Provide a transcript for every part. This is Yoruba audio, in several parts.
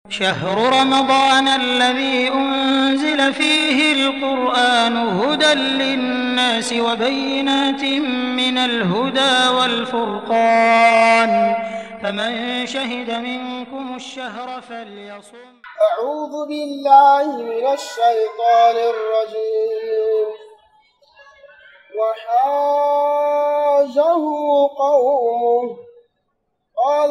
شهر رمضان الذي أنزل فيه القرآن هدى للناس وبينات من الهدى والفرقان فمن شهد منكم الشهر فليصم أعوذ بالله من الشيطان الرجيم وحاجه قومه قال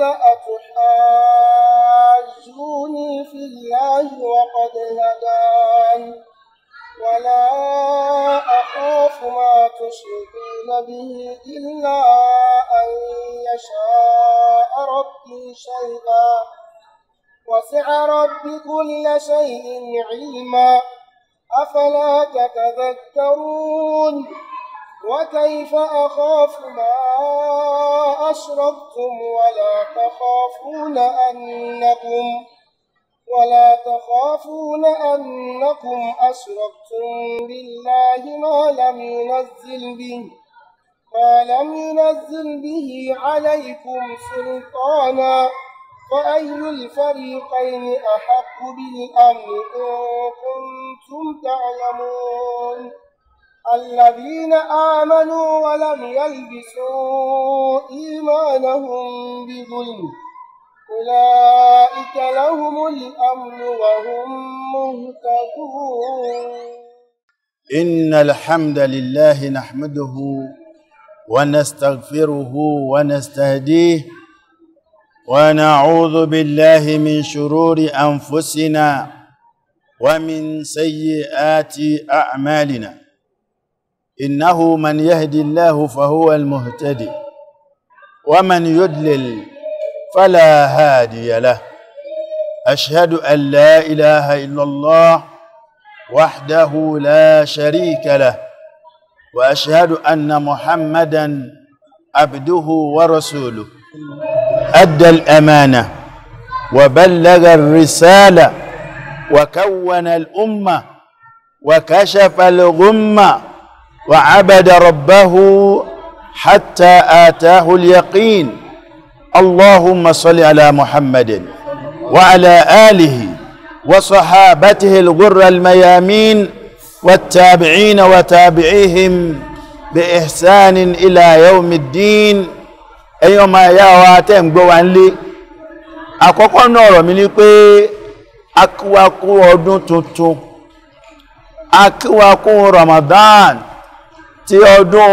أتحاجوني في الله وقد هدان ولا أخاف ما تشركون به إلا أن يشاء ربي شيئا وسع ربي كل شيء علما أفلا تتذكرون وكيف أخاف ما أشركتم ولا تخافون أنكم ولا تخافون أنكم أشركتم بالله ما لم ينزل به ما لم ينزل به عليكم سلطانا فأي الفريقين أحق بالأمن إن كنتم تعلمون الذين آمنوا ولم يلبسوا إيمانهم بظلم أولئك لهم الأمن وهم مهتدون إن الحمد لله نحمده ونستغفره ونستهديه ونعوذ بالله من شرور أنفسنا ومن سيئات أعمالنا إنه من يهدي الله فهو المهتدي ومن يدلل فلا هادي له أشهد أن لا إله إلا الله وحده لا شريك له وأشهد أن محمدا عبده ورسوله أدى الأمانة وبلغ الرسالة وكون الأمة وكشف الغمة وعبد ربه حتى آتاه اليقين اللهم صل على محمد وعلى آله وصحابته الغر الميامين والتابعين وتابعيهم بإحسان إلى يوم الدين ẹ̀yin ọmọ ẹ̀yà wa tẹ́ ń gbọ́ wa ń lé àkọ́kọ́ náà ọ̀rọ̀ mi ni pé akíwakú ọdún tuntun akíwakú Ramadan ti ọdún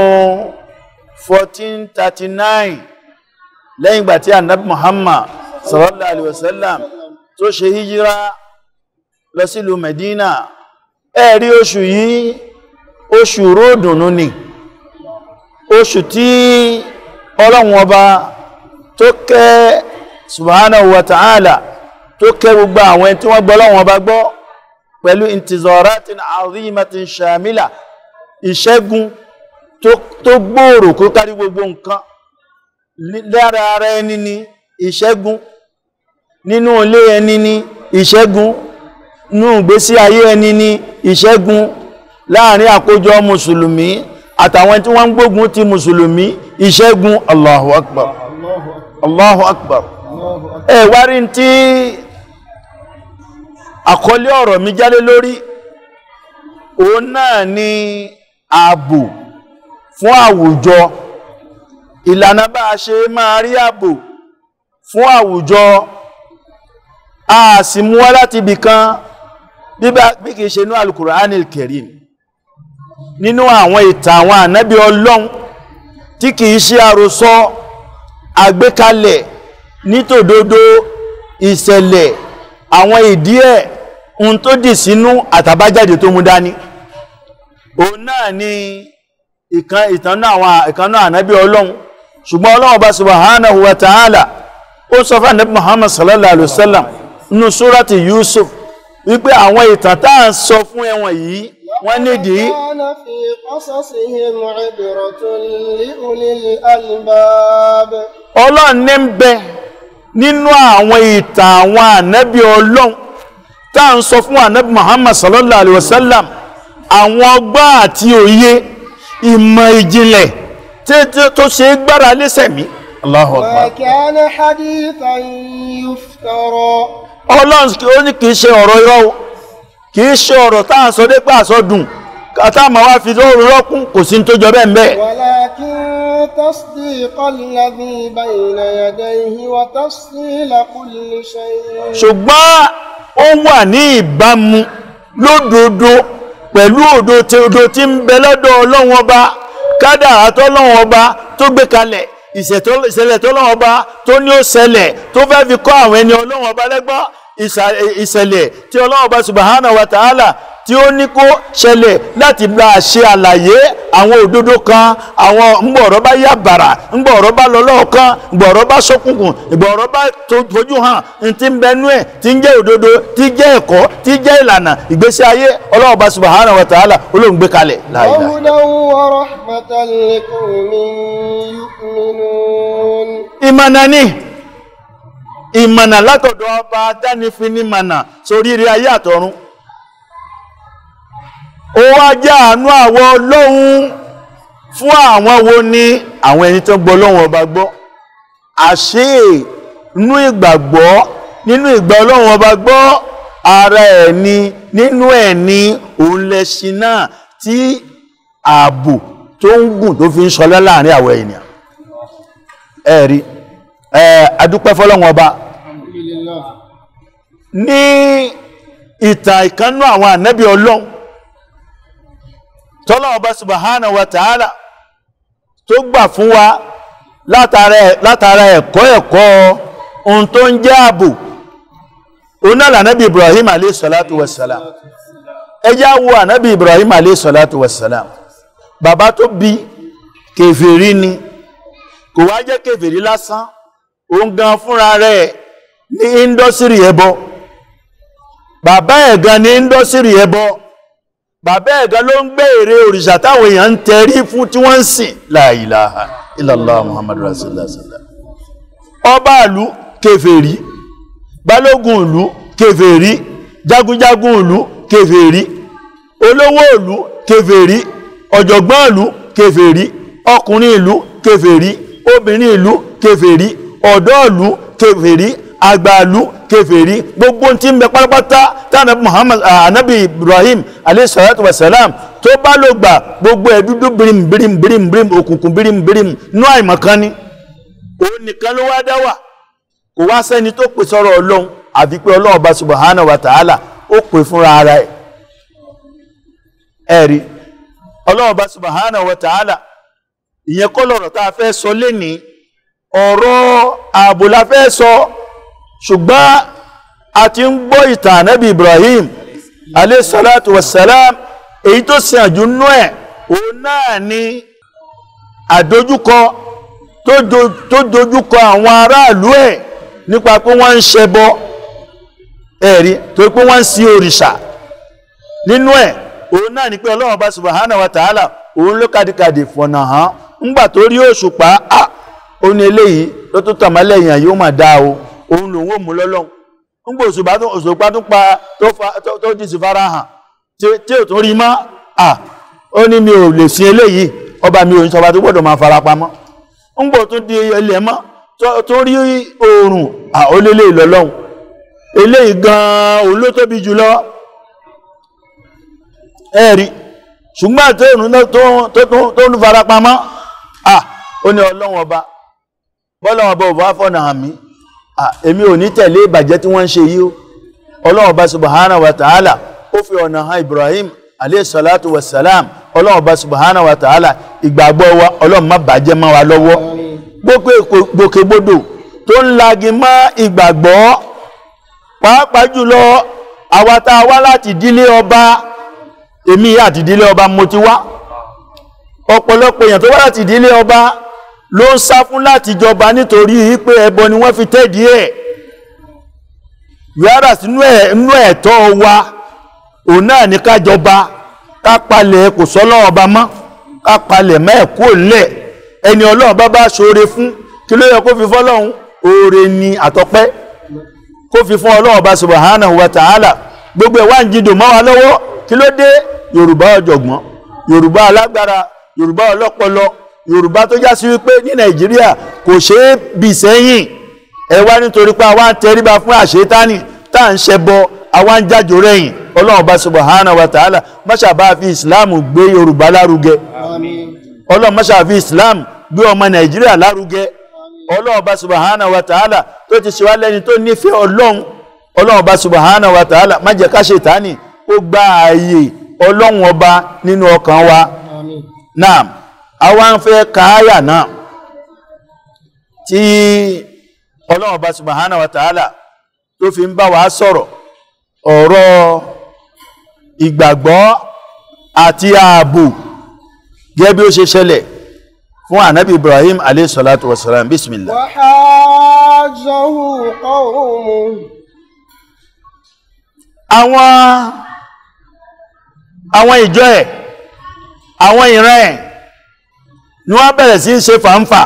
1439 lẹ́yìn ìgbà tí ànábì Muhammad sallallahu alaihi wasallam tó ṣe hijira lọ sílùú Medina ẹ̀rí oṣù yìí oṣù róòdùnú ni oṣù tí ọlọ́run ọba tó kẹ́ subhanahu wa ta'ala tó kẹ́ gbogbo àwọn tí wọ́n gbọ́ ọlọ́run ọba gbọ́ pẹ̀lú intizoratin azimatin shamila ìṣẹ́gun tó gbòòrò kó kárí gbogbo nǹkan lára ara ẹni ni ìṣẹ́gun nínú ilé ẹni ni ìṣẹ́gun nínú ìgbésí ayé ẹni ni ìṣẹ́gun láàrin àkójọ mùsùlùmí àtàwọn tí wọ́n ń gbógun ti mùsùlùmí ìṣẹ́gun Allahu Akbar Allahu Akbar ẹ wá rí tí àkọlé ọ̀rọ̀ mi jáde lórí òun náà ni ààbò fún àwùjọ ìlànà bá a ṣe máa rí ààbò fún àwùjọ a sì mú wá láti ibìkan bí kìí ṣe ní Al-Qur'anil Karim nínú àwọn ìtàn àwọn ànábí ọlọ́run tí kìí ṣe àròsọ àgbékalẹ̀ nítòdodo ìṣẹ̀lẹ̀ àwọn ìdí ẹ̀ ohun tó dì sínú àtàbájáde tó mú dání òun náà ni ìkan ìtànà àwọn ìkanná ànábí ọlọ́run ṣùgbọ́n ọlọ́run bá subhanahu wa ta'ala ó sọ fún ànábí Muhammad sallallahu alaihi wasallam nínú súrati Yusuf wípé àwọn ìtàn tá à ń sọ fún ẹwọn yìí wọ́n nídìí كان في قصصهم عبرة لأولي الألباب ọlọ́run ní ń bẹ nínú àwọn ìtàn àwọn ànábì ọlọ́run tá à ń sọ fún ànábì Muhammad sallallahu alaihi wasallam àwọn ọgbọ́n àti òye ìmọ̀ ìjìnlẹ̀ tí- tí- tó ṣe é gbára lẹ́sẹ̀ mí Allahu ما Akbar كان حديثا يفترى ọlọ́run ó ní kìí ṣe ọ̀rọ̀ irọ́ o kìí ṣe ọ̀rọ̀ tá à ń sọ dépé àsọdùn kàtà máa wá fi lóòrùn rọ́kún kò sí ní tó jọ bẹ́ẹ̀ mbẹ́ ولكن تصديق الذي بين يديه وتفصيل كل شيء ṣùgbọ́n ó wà ní ìbámu lódodo pẹ̀lú òdo tí òdo tí ń bẹ lọ́dọ̀ ọlọ́run ọba kádàrá tọ́lọ́run ọba tó gbé kalẹ̀ ìṣẹ̀tọ́- ìṣẹ̀lẹ̀ tọ́lọ́run ọba tó ní ó ṣẹlẹ̀ tó fẹ́ fi kọ́ àwọn ẹni ọlọ́run ọba lẹ́gbọ́n ìṣà- ìṣẹ̀lẹ̀ tí ọlọ́run ọba subhanahu wa ta'ala tí ó ní kó ṣẹlẹ̀ láti bá a ṣe àlàyé àwọn òdodo kan àwọn ńgbọ̀rọ̀ bá yá bàrà ńgbọ̀rọ̀ bá lọ lọ́ọ̀kan ńgbọ̀rọ̀ bá ṣókùnkùn ńgbọ̀rọ̀ bá tó- fojú hàn ń ti ń bẹnú ẹ̀ tí ń jẹ́ òdodo tí jẹ́ ẹ̀kọ́ tí jẹ́ ìlànà ìgbésí ayé ọlọ́run ọba subhanahu wa ta'ala olóhùn gbé kalẹ̀ láìláì وهدى ورحمة لقوم يؤمنون ìmọ̀nà ni ìmọ̀nà látọ̀dọ̀ ọba dánifin ní mọ̀nà sórí ire ayé àtọ̀run ó wá jẹ́ àánú àwọ ọlọ́run fún àwọn wo ni àwọn ẹni tó ń gbọ́ ọlọ́run ọba gbọ́ àṣé inú ìgbàgbọ́ nínú ìgbà ọlọ́run ọba gbọ́ ara ẹ̀ ni nínú ẹ̀ ni òun lẹ́ṣin náà tí ààbò tó ń gùn tó fi ń ṣọlá láàrin àwọn ènìyàn ẹ̀rí ẹ̀ adúpẹ́ fọ́lọ́run ọba الحمد لله ní ìtàn ìkannú àwọn ànábì ọlọ́run tọ́lọ́run ọba subhanahu wa ta'ala tó gbà fún wa látara ẹ̀- látara ẹ̀kọ́ ẹ̀kọ́ ohun tó ń jẹ́ ààbò onáàlà ànábì ibrahim alayhi salatu wassalam ẹjá wo ànábì ibrahim alayhi salatu wassalam bàbá tó bí kèfèrí ni kò wá jẹ́ kèfèrí lásán òun gan fúnra rẹ̀ ní índọ́sírì ẹbọ bàbá ẹ̀ gan ní índọ́sírì ẹbọ bàbá ẹ̀ gan ló ń gbé ère òrìṣà táwọn èèyàn ń tẹrí fún tí wọ́n ń sìn la ilaha illallah muhammadu rasulullah sallallahu ọba ìlú kèfèrí balógun ìlú kèfèrí jagunjagun ìlú kèfèrí olówó ìlú kèfèrí ọ̀jọ̀gbọ́n ìlú kèfèrí ọkùnrin ìlú kèfèrí obìnrin ìlú kèfèrí ọ̀dọ́ ìlú kèfèrí àgbà ìlú kèfèrí gbogbo tí ń bẹ pátápátá tánàbí Muhammad ah, anabi Ibrahim alayhi salatu wasalam tó bá ló gbà gbogbo ẹ̀ dúdú birim birim birim birim òkùnkùn birim birim nú àìmọ̀kan ni òun nìkan ló wá dá wà kò wá sẹ́ni tó pè sọ́rọ̀ ọlọ́run àfi pé ọlọ́run bá subhanahu wa ta'ala ó pè fúnra ara ẹ̀ ẹ̀rí ọlọ́run bá subhanahu wa ta'ala ìyẹn kọ́ lọ̀rọ̀ tá a fẹ́ sọ lénìí ọ̀rọ̀ ààbò la fẹ́ sọ ṣùgbọ́n a ti ń gbọ́ ìtàn ànábì Ibrahim alayhi salatu wassalam èyí tó sin àjùnú ẹ̀ òun náà ni àdójúkọ tó do- tó dojúkọ àwọn aráàlú ẹ̀ nípa pé wọ́n ń ṣẹbọ ẹ̀rí tó pé wọ́n ń sin òrìṣà nínú ẹ̀ òun náà ni pé ọlọ́run bá subhanahu wa ta'ala òun ló kàdìkàdì fọ̀nà hàn ńgbà tó rí òṣùpá á ó ní eléyìí ló tó tàn mọ́lẹ̀ èèyàn yóò máa dá o òun lòun ò mú lọ́lọ́run ńgbà òṣùpá tó òṣùpá tó pa tó fa tó- tó ti sì fara hàn tí tí ò tún rí mọ́ à ó ní mi ò lè sin eléyìí ọba mi ò ń sọba tó gbọ́dọ̀ máa fara pamọ́ ńgbà tó di ilẹ̀ mọ́ tó- tó rí oòrùn à ó lélẹ̀ ìlọ́lọ́run eléyìí gan-an òun ló tóbi jùlọ ẹ̀rí ṣùgbọ́n àti òun náà tó tó- tó ń farapamọ́ à ó ní ọlọ́run ọba bọ́lọ́run ọba ò bá fọ́nà hàn mí à èmi ò ní tẹ̀lé ìbàjẹ́ tí wọ́n ń ṣe yìí o ọlọ́run ọba subhanahu wa ta'ala ó fi ọ̀nà hàn Ibrahim alayhi salatu wa salam ọlọ́run ọba subhanahu wa ta'ala ìgbàgbọ́ wa ọlọ́run má bàjẹ́ mọ́ wa lọ́wọ́ gbogbo èkó- gbòkègbodò tó ń lagi mọ́ ìgbàgbọ́ pàápàá jùlọ àwa tá a wá láti ìdílé ọba èmi àti ìdílé ọba mo ti wá ọ̀pọ̀lọpọ̀ èèyàn tó wá láti ìdílé ọba ló ń sá fún láti jọba nítorí pé ẹbọ ni wọ́n fi tẹ́ẹ̀dí ẹ̀ yàrá sínú ẹ̀nú ẹ̀tọ́ wa òun náà ní ká jọba ká palẹ̀ kò sọ́lọ́ ọba mọ́ ká palẹ̀ mẹ́ẹ̀kú lẹ̀ ẹni ọlọ́run bá bá ṣoore fún kí ló yẹ kó fi fọ́lọ́run oore ni àtọ́pẹ́ kó fi fún ọlọ́run ọba subhanahu wa ta'ala gbogbo ẹ̀ wá ń jìdò mọ́ wa lọ́wọ́ kí ló dé yorùbá ọ̀jọ̀gbọ́n yorùbá alágbára yorùbá ọlọ́pọlọ yorùbá tó já sí wípé ní nàìjíríà kò ṣeé bì sẹ́yìn ẹ wá nítorí pé àwa ń tẹríba fún àṣetánì tá à ń ṣẹbọ àwa ń jájò rẹ̀yìn ọlọ́run bá subhanahu wa ta'ala máṣà bá fi islam gbé yorùbá lárugẹ آمين ọlọ́run máṣà fi islam gbé ọmọ nàìjíríà lárugẹ ọlọ́run bá subhanahu wa ta'ala tó ti ṣe wá lẹ́ni tó nífẹ̀ẹ́ ọlọ́run ọlọ́run bá subhanahu wa ta'ala má jẹ́ ká ṣètánì ó gba ààyè ọlọ́run ọba nínú ọkàn wa آمين náà àwa ń fẹ́ kááyà náà tí ọlọ́run ọba subhanahu wa ta'ala tó fi ń bá wa sọ̀rọ̀ ọ̀rọ̀ ìgbàgbọ́ àti ààbò gẹ́gẹ́ bí ó ṣe ṣẹlẹ̀ fún ànábì ibrahim alayhi salatu wasalam bismillah وحاجه قومه àwọn àwọn ìjọ ẹ̀ àwọn ìran ẹ̀ ni wọ́n bẹ̀rẹ̀ sí í ṣe fàǹfà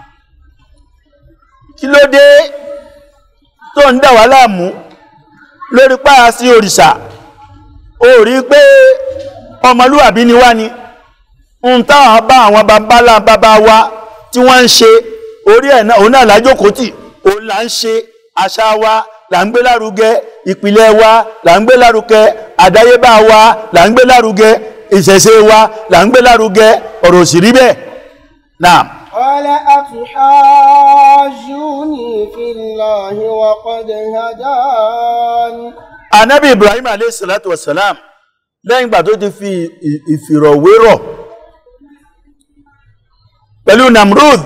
kí ló dé tó ń dà wá láàmú lórí páyà sí òrìṣà ó rí pé ọmọlúwàbí ni wá ni ń táwọn bá àwọn babalá bàbá wa tí wọ́n ń ṣe orí ẹ̀ náà òun náà lájókòó tì òun là ń ṣe àṣà wa là ń gbé lárugẹ ìpìlẹ̀ wa là ń gbé lárugẹ àdáyébá wa là ń gbé lárugẹ ìṣẹ̀ṣe wa là ń gbé lárugẹ ọ̀rọ̀ òsì rí bẹ́ẹ̀ náà قال أتحاجوني في الله وقد هدان anabi ibrahim alayhi salatu wasalam lẹ́yìn ìgbà tó ti fi ì- ìfìrọ̀wérọ̀ pẹ̀lú namrud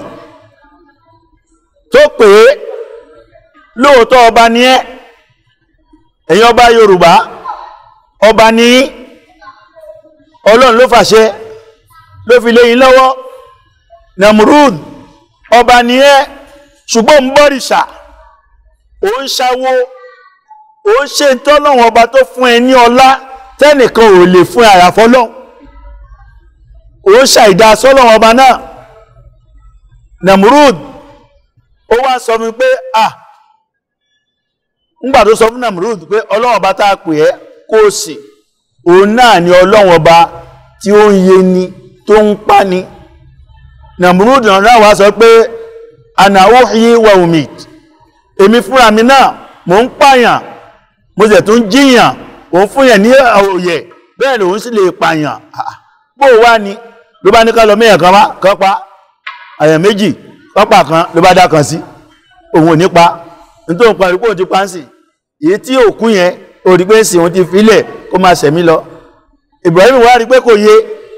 tó pè é lóòótọ́ ọba ní ẹ́ ẹ̀yin ọba yorùbá ọba ní yín. ọlọ́run ló fàṣẹ ló fi léyìn lọ́wọ́ namrud ọba ní ẹ́ ṣùgbọ́n ń bọ́rìṣà ó ń ṣáwó ó ń ṣe tọ́lọ́wọ́n ọba tó fún ẹ ní ọlá tẹ́nìkan ò lè fún àyàfọ́lọ́ ó ń ṣàìdá sọ́lọ́wọ́n ọba náà namrud ó wá sọ mi pé à ńgbà tó sọ fún namrud pé ọlọ́wọ́n ọba tá a pè ẹ́ kó o sì òun náà ni ọlọ́wọ́n ọba tí ó ń yé ni tó ń pa ni namrud náà wá sọ pé ana uhyi wa umit èmi fúnra mi náà mò ń pààyàn mo sì tún jíyàn òun fún yẹn ní òye bẹ́ẹ̀ lòun sì lè pààyàn Ah, bó o wá ni ló bá ní ká lọ mẹ́yàn kan wá kan pa àyàn méjì pápá kan ló bá dá kan sí òun ò ní pa nítorí òun parí pé òun ti pa ń sìn èyí tí òkú yẹn ó rí pé ń sìn òun ti filẹ̀ kó máa ṣẹ̀mí lọ Ibrahim wá rí pé kò yé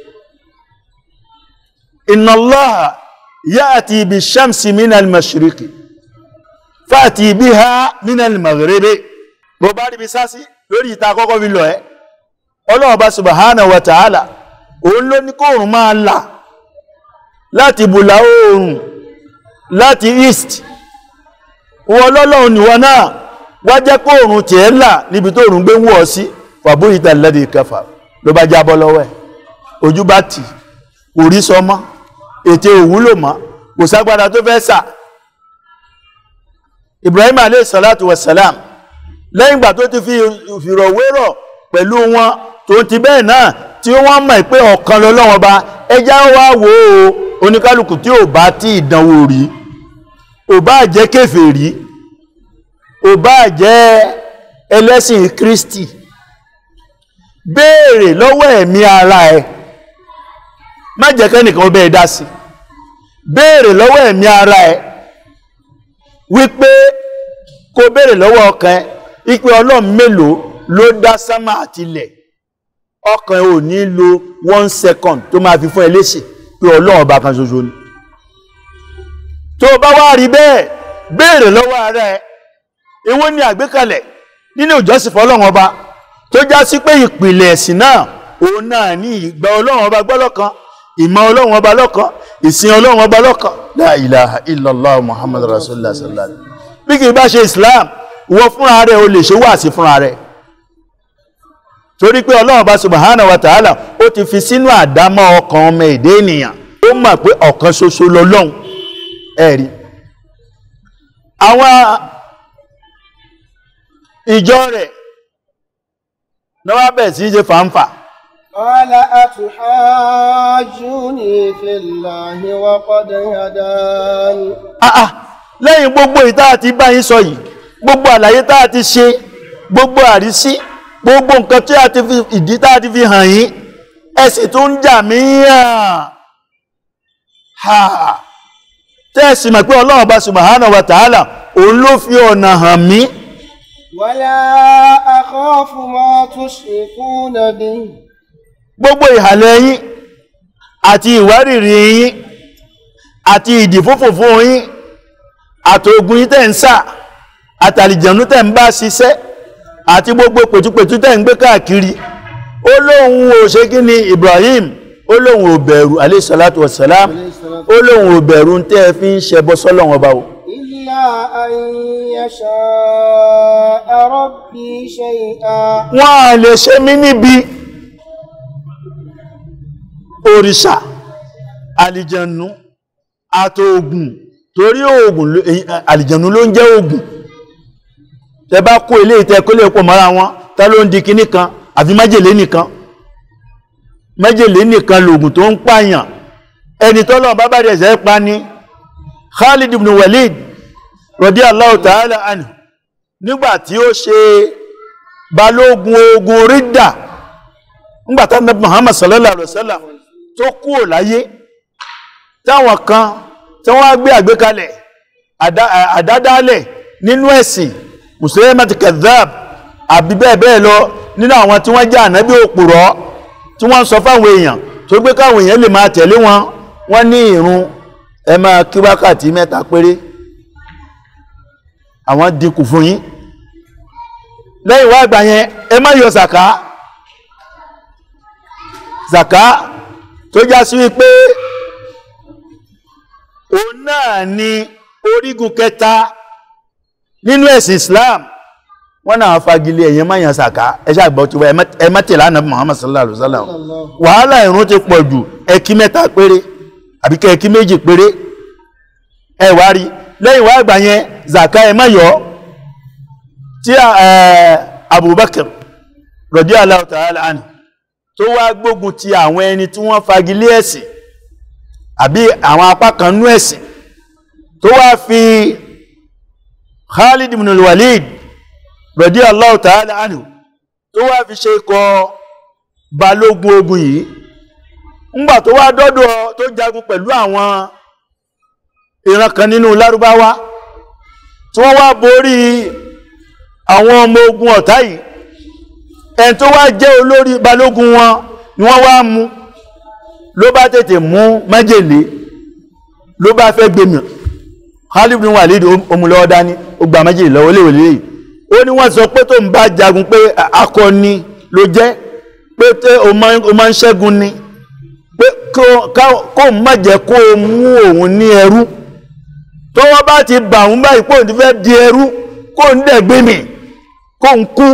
inna Allaha ya'ti bi shamsi minal mashriqi fàtí bí ha minal maghribi bó bá rí bí sásí lórí ìta kọ́kọ́ fi lọ ẹ́ ọlọ́run bá subhanahu wa ta'ala òun ló ní kóòrùn máa là láti bùlà oòrùn láti east wọ́n lọ́lọ́run níwọ̀n náà wá jẹ́ kóòrùn tí ẹ́ là níbi tó òrùn gbé wọ́ sí fàbó ìta lẹ́dí kẹfà ló bá jábọ́ lọ́wọ́ ẹ̀ ojú bá tì kò rí sọmọ́ ètè òwúlò mọ́ kò ságbára tó fẹ́ sà ibrahim alayhi salatu wasalam lẹ́yìn ìgbà tó ti fi ìfìrọ̀wérọ̀ pẹ̀lú wọn tó ti bẹ́ẹ̀ náà tí wọ́n mọ̀ pé ọ̀kan lọ́lọ́wọ́n ba ẹjá wá wò ó oníkálukú tí ò bá tí ìdánwò rí ò bá jẹ́ kèfèrí ò bá jẹ́ ẹlẹ́sìn kristi béèrè lọ́wọ́ ẹ̀mí ara ẹ má jẹ́ kẹ́nìkan bẹ́ẹ̀ dá sí béèrè lọ́wọ́ ẹ̀mí ara ẹ wípé kó béèrè lọ́wọ́ ọkàn ẹ wípé ọlọ́run mélòó ló dá sámà àti ilẹ̀ ọkàn ẹ ò ní lo one second tó máa fi fún ẹ léṣe pé ọlọ́run ọba kan ṣoṣo ni tó o bá wá rí bẹ́ẹ̀ béèrè lọ́wọ́ ara ẹ èwo ni àgbékalẹ̀ nínú ìjọsìn fọlọ́run ọba tó já sí pé ìpìlẹ̀ ẹ̀sìn náà òun náà ní ìgbà ọlọ́run ọba gbọ́ lọ́kan ìmọ̀ ọlọ́run ọba lọ́kan ìsìn ọlọ́run ọba lọ́kan la ilaha illallah muhammadu rasulullah sallallahu alaihi wasallam bí kì í bá ṣe islam wọ fúnra rẹ̀ o lè ṣe wáàsí fúnra rẹ̀ torí pé ọlọ́run ọba subhanahu wa ta'ala ó ti fi sínú àdámọ́ ọkàn ọmọ èdè ènìyàn ó mọ̀ pé ọ̀kan ṣoṣo lọ́lọ́run ẹ̀rí àwọn ìjọ rẹ̀ lọ́wọ́ bẹ̀ sí ṣe fàǹfà قال أتحاجوني في الله وقد هدان àà lẹ́yìn gbogbo ìta àti bá yín sọ yìí gbogbo àlàyé tá a ti ṣe gbogbo àrísí gbogbo nǹkan tí a ti fi ìdí tá a ti fi hàn yín ẹ sì tún ń jà mí hàn ha tẹ́ẹ̀sì mọ̀ pé ọlọ́run bá subhanahu wa ta'ala òun ló fi ọ̀nà hàn mí ولا أخاف ما تشركون به gbogbo ìhàlẹ̀ yín àti ìwárìrì yín àti ìdìfúnfùnfún yín àtògùn yín tẹ́ ń sà àtàlìjẹ̀nú tẹ́ ń bá ṣiṣẹ́ àti gbogbo pẹ̀tùpẹ̀tù tẹ́ ń gbé káàkiri ó lóun ò ṣe kí ni Ibrahim ó lóun ò bẹ̀rù alayhi salatu wassalam ó lóun ò bẹ̀rù tẹ́ ẹ fi ń ṣẹbọ sọ́lọ́run ọba o إلا أن يشاء ربي شيئا wọ́n á lè ṣe mí níbi òrìṣà àlìjẹ̀nú àtògùn torí oògùn ló- èyí- àlìjẹ̀nú ló ń jẹ́ oògùn tẹ bá kó ilé ìtẹ́ kó lè pọ̀ mọ́ra wọn tá ló ń di kinní kan àfi májèlé nìkan májèlé nìkan lògùn tó ń pààyàn ẹni tọ́lọ̀ bá bá rẹ̀ ṣẹ́ pa ní Khalid ibn Walid radiyallahu ta'ala anhu nígbà tí ó ṣe balógun ogun rídà nígbàtá nàbí Muhammad sallallahu alaihi wasallam tó kúrò láyé táwọn kan tí wọ́n gbé àgbékalẹ̀ àdá- àdádálẹ̀ nínú ẹ̀sìn Musailamatu kadhab àbí bẹ́ẹ̀ bẹ́ẹ̀ lọ nínú àwọn tí wọ́n jẹ́ ànábí òpùrọ́ tí wọ́n sọ fáwọn èèyàn tó gbé káwọn èèyàn lè máa tẹ̀lé wọn wọ́n ní ìrun ẹ máa kí wákàtí mẹ́ta péré àwọn dínkù fún yín lẹ́yìn wá àgbà yẹn ẹ má yọ zaka zaka tó já sí wípé òun náà ni orígun kẹta nínú ẹ̀sìn Islam wọ́n náà fagilé ẹ̀yẹn má yàn zaka ẹ ṣàgbọ́ tí wọ́n ẹ má tẹ̀lé ànábì Muhammad sallallahu alaihi wasallam wàhálà ìrun ti pọ̀ jù ẹkí mẹ́ta péré àbí kẹ́ ẹkí méjì péré ẹ wá rí lẹ́yìn wá àgbà yẹn zaka ẹ má yọ tí ẹ Abubakar radiyallahu ta'ala anhu tó wá gbógun ti àwọn ẹni tí wọ́n fagilé ẹ̀sìn àbí àwọn apá kan nú ẹ̀sìn tó wá fi Khalid ibn al-Walid radiyallahu ta'ala anhu tó wá fi ṣe ikọ̀ balógun ogun yìí ńgbà tó wá dọ́dọ̀ tó jagun pẹ̀lú àwọn ìran kan nínú lárúbáwá tí wọ́n wá borí àwọn ọmọ ogun ọ̀tá yìí ẹni tó wá jẹ́ olórí balógun wọn ni wọ́n wá mú ló bá tètè mú májèlé ló bá fẹ́ gbèmì Khalid bin Walid omulọ́wọ́ dání ó gba májèlé lọ́wọ́ léwèlé yìí ó ní wọ́n sọ pé tó ń bá jagun pé akọni ló jẹ́ pé tẹ́ o máa ń ṣẹ́gun ni pé kó má jẹ́ kó o mú òun ní ẹrú tọ́wọ́ bá ti bà òun báyìí pé òun ti fẹ́ di ẹrú kó ń dẹ̀ gbèmì kó ń kú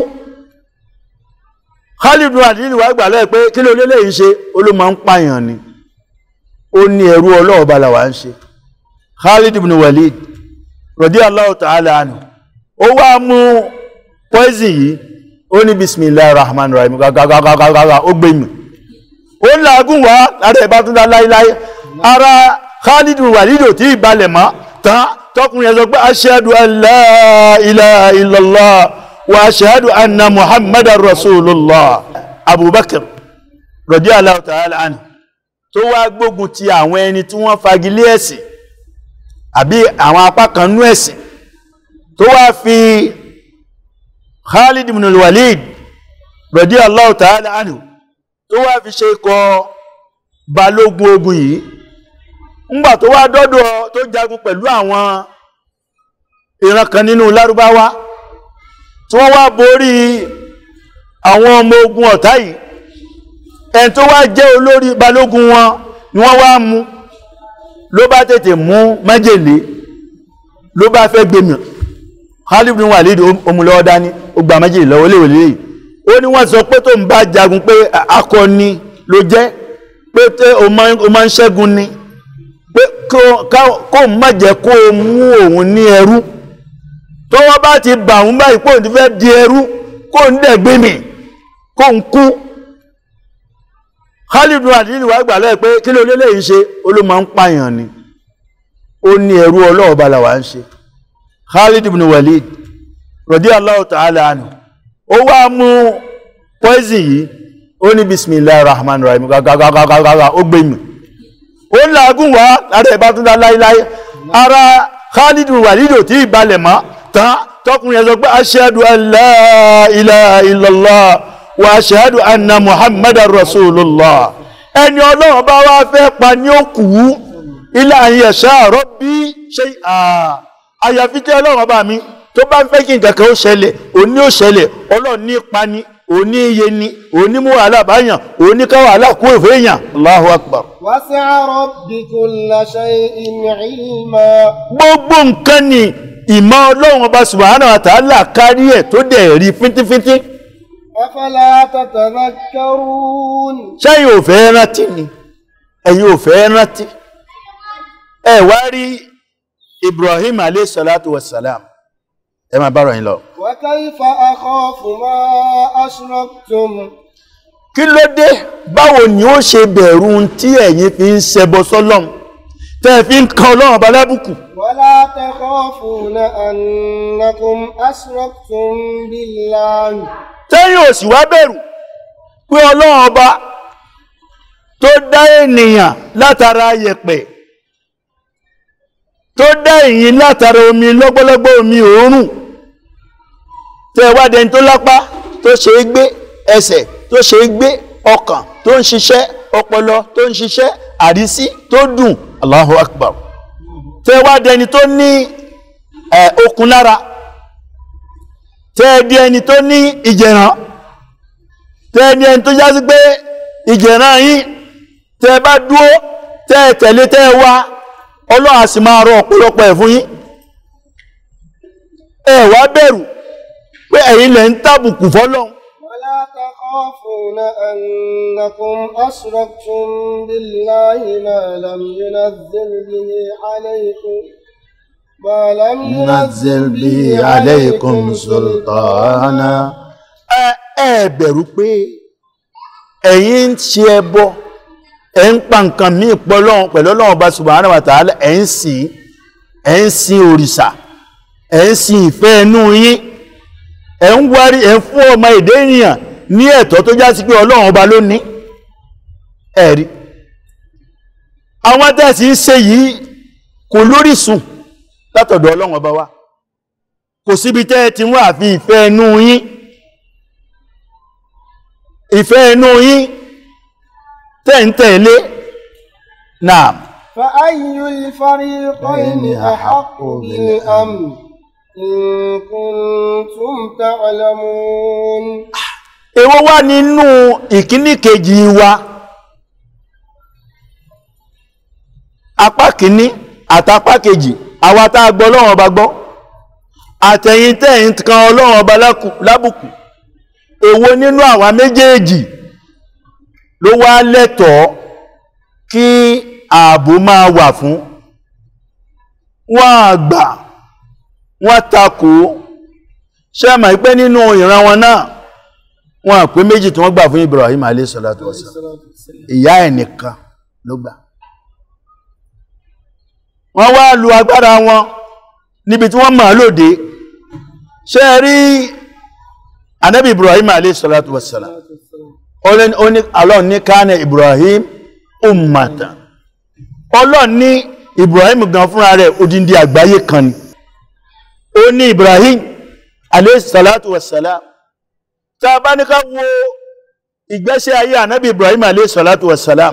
Khalid bin Walid wà gbà lẹ́ẹ̀ pé kí ló lélẹ̀ yìí ṣe olóma ń pààyàn ni ó ní ẹrú ọlọ́ọ̀bá làwà ń ṣe Khalid bin Walid radiyallahu ta'ala anhu ó wá mú poison yìí ó ní bismillahir rahmanir rahim gàgàgàgàgà ó gbé mi ó ń làágùn wá lára ẹ̀bá tún dá láíláí ara Khalid bin Walid ò tí ì balẹ̀ mọ́ tán tọkùnrin yẹn sọ pé ashhadu an la ilaha illallah wa ashhadu anna muhammadar rasulullah abubakar radiyallahu ta'ala anhu tó wá gbógun ti àwọn ẹni tí wọ́n fagilé ẹ̀sìn àbí àwọn apá kan nú ẹ̀sìn tó wá fi khalid ibn al-walid radiyallahu ta'ala anhu tó wá fi ṣe ikọ̀ balógun ogun yìí ńgbà tó wá dọ́dọ̀ tó jagun pẹ̀lú àwọn ìran kan nínú lárúbáwá tí wọ́n wá borí àwọn ọmọ ogun ọ̀tá yìí ẹni tó wá jẹ́ olórí balógun wọn ni wọ́n wá mú ló bá tètè mú májèlé ló bá fẹ́ gbèmì Khalid bin Walid omulọ́wọ́ dání ó gba májèlé lọ́wọ́ léwèlé yìí ó ní wọ́n sọ pé tó ń bá jagun pé akọni ló jẹ́ pé tẹ́ o máa ń ṣẹ́gun ni pé kó má jẹ́ kó o mú òun ní ẹrú tọ́wọ́ bá ti bà ń báyìí pò ní fẹ́ di ẹrú kó ń dẹ̀ gbé mi kó ń kú Khalid bin Walid wà gbà lẹ́ẹ̀ pé kí ló lélẹ̀ yìí ṣe olóma ń pààyàn ni ó ní ẹrú ọlọ́ọ̀bá làwà ń ṣe Khalid bin Walid radiyallahu ta'ala anhu ó wá mú poison yìí ó ní bismillahir rahmanir rahim gàgàgàgàgàgà ó gbé mi ó ń làágùn wá lára ìbá tún dá láíláí ara khalidu walidu tí ìbalẹ̀ mọ́ tán tọkùnrin yẹn sọ pé ashhadu an la ilaha illallah wa ashhadu anna muhammadar rasulullah ẹni ọlọ́run bá wá fẹ́ pa ní òkú ilé àyè ẹ̀ṣá rabbi shay'a àyàfi tí ọlọ́run bá mi tó bá ń fẹ́ kí nǹkan kan ó ṣẹlẹ̀ òní ó ṣẹlẹ̀ ọlọ́run ní ipa ni òní iye ni òní mú wàhálà báyàn òní ká wàhálà kó èfé èèyàn Allahu akbar وسع رب كل شيء علما gbogbo nǹkan ni ìmọ̀ ọlọ́run ọba subhanahu wa ta'ala kárí ẹ̀ tó dẹ̀ rí fíntífíntí أفلا تتذكرون sẹ́yìn ò fẹ́ rántí ni ẹ̀yin ò fẹ́ rántí ẹ wá rí Ibrahim alayhi salatu wassalam ẹ máa bá ròyìn lọ وكيف أخاف ما أشركتم kí ló dé báwo ni ó ṣe bẹ̀rù tí ẹ̀yin fi ń ṣẹbọ sọ́lọ́run tẹ́ fi ń kan ọlọ́run ọba lábùkù ولا تخافون أنكم أشركتم بالله tẹ́yìn ò sì wá bẹ̀rù pé ọlọ́run ọba tó dá ènìyàn látara yẹ̀pẹ̀ tó dá ẹ̀yin látara omi lọ́gbọ́lọ́gbọ́ omi òórùn tẹ́ wá dẹni tó lápá tó ṣe é gbé ẹsẹ̀ tó ṣe é gbé ọkàn tó ń ṣiṣẹ́ ọpọlọ tó ń ṣiṣẹ́ àrísí tó dùn Allahu Akbar tẹ́ wá dẹni tó ní ẹ̀ okun lára tẹ́ di ẹni tó ní ìjẹ̀ràn tẹ́ di ẹni tó jásí pé ìjẹ̀ràn yín tẹ́ bá dúó tẹ́ tẹ̀lé tẹ́ wá ọlọ́run á sì máa rọ ọ̀pọ̀lọpọ̀ ẹ̀ fún yín ẹ wá bẹ̀rù pé ẹ̀yin lẹ̀ ń tàbùkù fọ́lọ́run ولا تخافون أنكم أشركتم بالله ما لم ينزل به عليكم ما لم نزل به عليكم سلطانا ẹ ẹ bẹ̀rù pé ẹ̀yin ń ṣe ẹbọ ẹ̀ ń pa nǹkan míì pọ̀lọ́run pẹ̀lú Ọlọ́run Ọba subhanahu wa ta'ala ẹ̀ ń sìn ẹ̀ ń sin òrìṣà ẹ̀ ń sin ìfẹ́ inú yín ẹ̀ ń wárí ẹ̀ ń fún ọmọ èdè ènìyàn ní ẹ̀tọ́ tó já sí pé Ọlọ́run Ọba ló ní ẹ̀rí àwọn tẹ́sí ń ṣe yìí kò lórísun látọ̀dọ̀ Ọlọ́run Ọba wa kò síbi tẹ́ ẹ ti wá àfi ìfẹ́ inú yín ìfẹ́ inú yín tẹ́ ń tẹ̀lé náà فأي الفريقين أحق بالأمن إن كنتم تعلمون èwo wà nínú ìkíní kejì wa apá kìíní àtapá kejì àwa tá a gbọ́ Ọlọ́run Ọba gbọ́ àtẹ̀yìn tẹ́yìn kan Ọlọ́run Ọba lákù- lábùkù èwo nínú àwa méjèèjì ló wá lẹ́tọ̀ọ́ kí ààbò máa wà fún wọ́n àgbà wọ́n takò ṣe mọ̀ pé nínú ìran wọn náà wọ́n àpé méjì tí wọ́n gbà fún Ibrahim alayhi salatu wassalam ìyá ẹ̀ nìkan ló gbà wọ́n wá lu agbára wọn níbi tí wọ́n máa lòdé ṣe rí anábì Ibrahim alayhi salatu wassalam Ọlọ́run ó ní Allah ní kánà Ibrahim ummatan Ọlọ́run ní Ibrahim gan fúnra rẹ̀ odindi àgbáyé kan ni ó ní Ibrahim alayhi salatu wassalam tá a bá ní ká wo ìgbésẹ̀ ayé ànábì Ibrahim alayhi salatu wassalam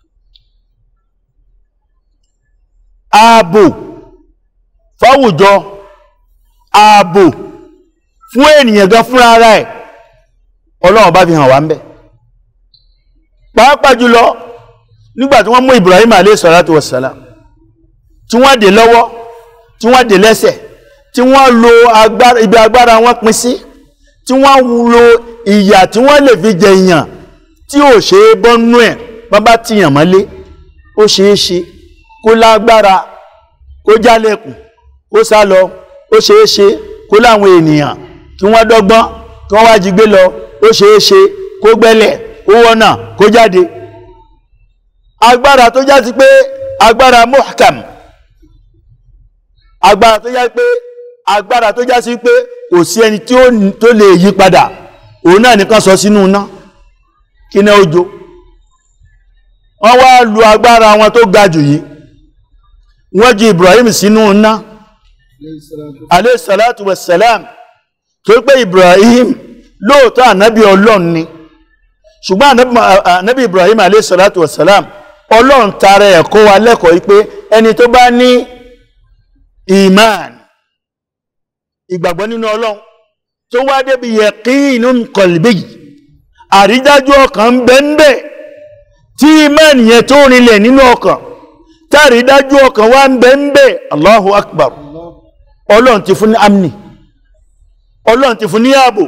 ààbò fáwùjọ ààbò fún ènìyàn gan fúnra ara ẹ̀ Ọlọ́run bá fi hàn wá ń bẹ̀ pàápàá jùlọ nígbàtí wọ́n mú Ibrahim alayhi salatu wassalam tí wọ́n dè lọ́wọ́ tí wọ́n dè lẹ́sẹ̀ tí wọ́n lo agbára ibi agbára wọn pín sí tí wọ́n lo ìyà tí wọ́n lè fi jẹ èèyàn tí ò ṣe é bọ́nú ẹ̀ bábá tìyàn mọ́lé ó ṣe é ṣe kó lágbára kó jálẹ̀kùn kó sá lọ ó ṣe é ṣe kó láwọn ènìyàn kí wọ́n dọ́gbọ́n kí wọ́n wá jí gbé lọ ó ṣe é ṣe kó gbẹ́lẹ̀ kó wọ́nà kó jáde agbára tó já sí pé agbára muhkam agbára tó já sí pé agbára tó já sí pé kò sí ẹni tí ó tó lè yí padà òun náà nìkan sọ sínú iná kí náà ó jó wọ́n wá lu agbára wọn tó ga jù yìí wọ́n ju Ibrahim sínú iná alayhi salatu wassalam tó pé Ibrahim lóòótọ́ ànábì ọlọ́run ni ṣùgbọ́n ànábì- ànábì Ibrahim alayhi salatu wassalam ọlọ́run tara ẹ̀ kọ́ wa lẹ́kọ̀ọ́ wípé ẹni tó bá ní iman ìgbàgbọ́ nínú ọlọ́run tó wá débi yaqinun qalbi àrídájú ọkàn ń bẹ ń bẹ tí iman yẹn tó rinlẹ̀ nínú ọkàn táàrídájú ọkàn wá ń bẹ ń bẹ Allahu akbar ọlọ́run ti fún ní amni ọlọ́run ti fún ní ààbò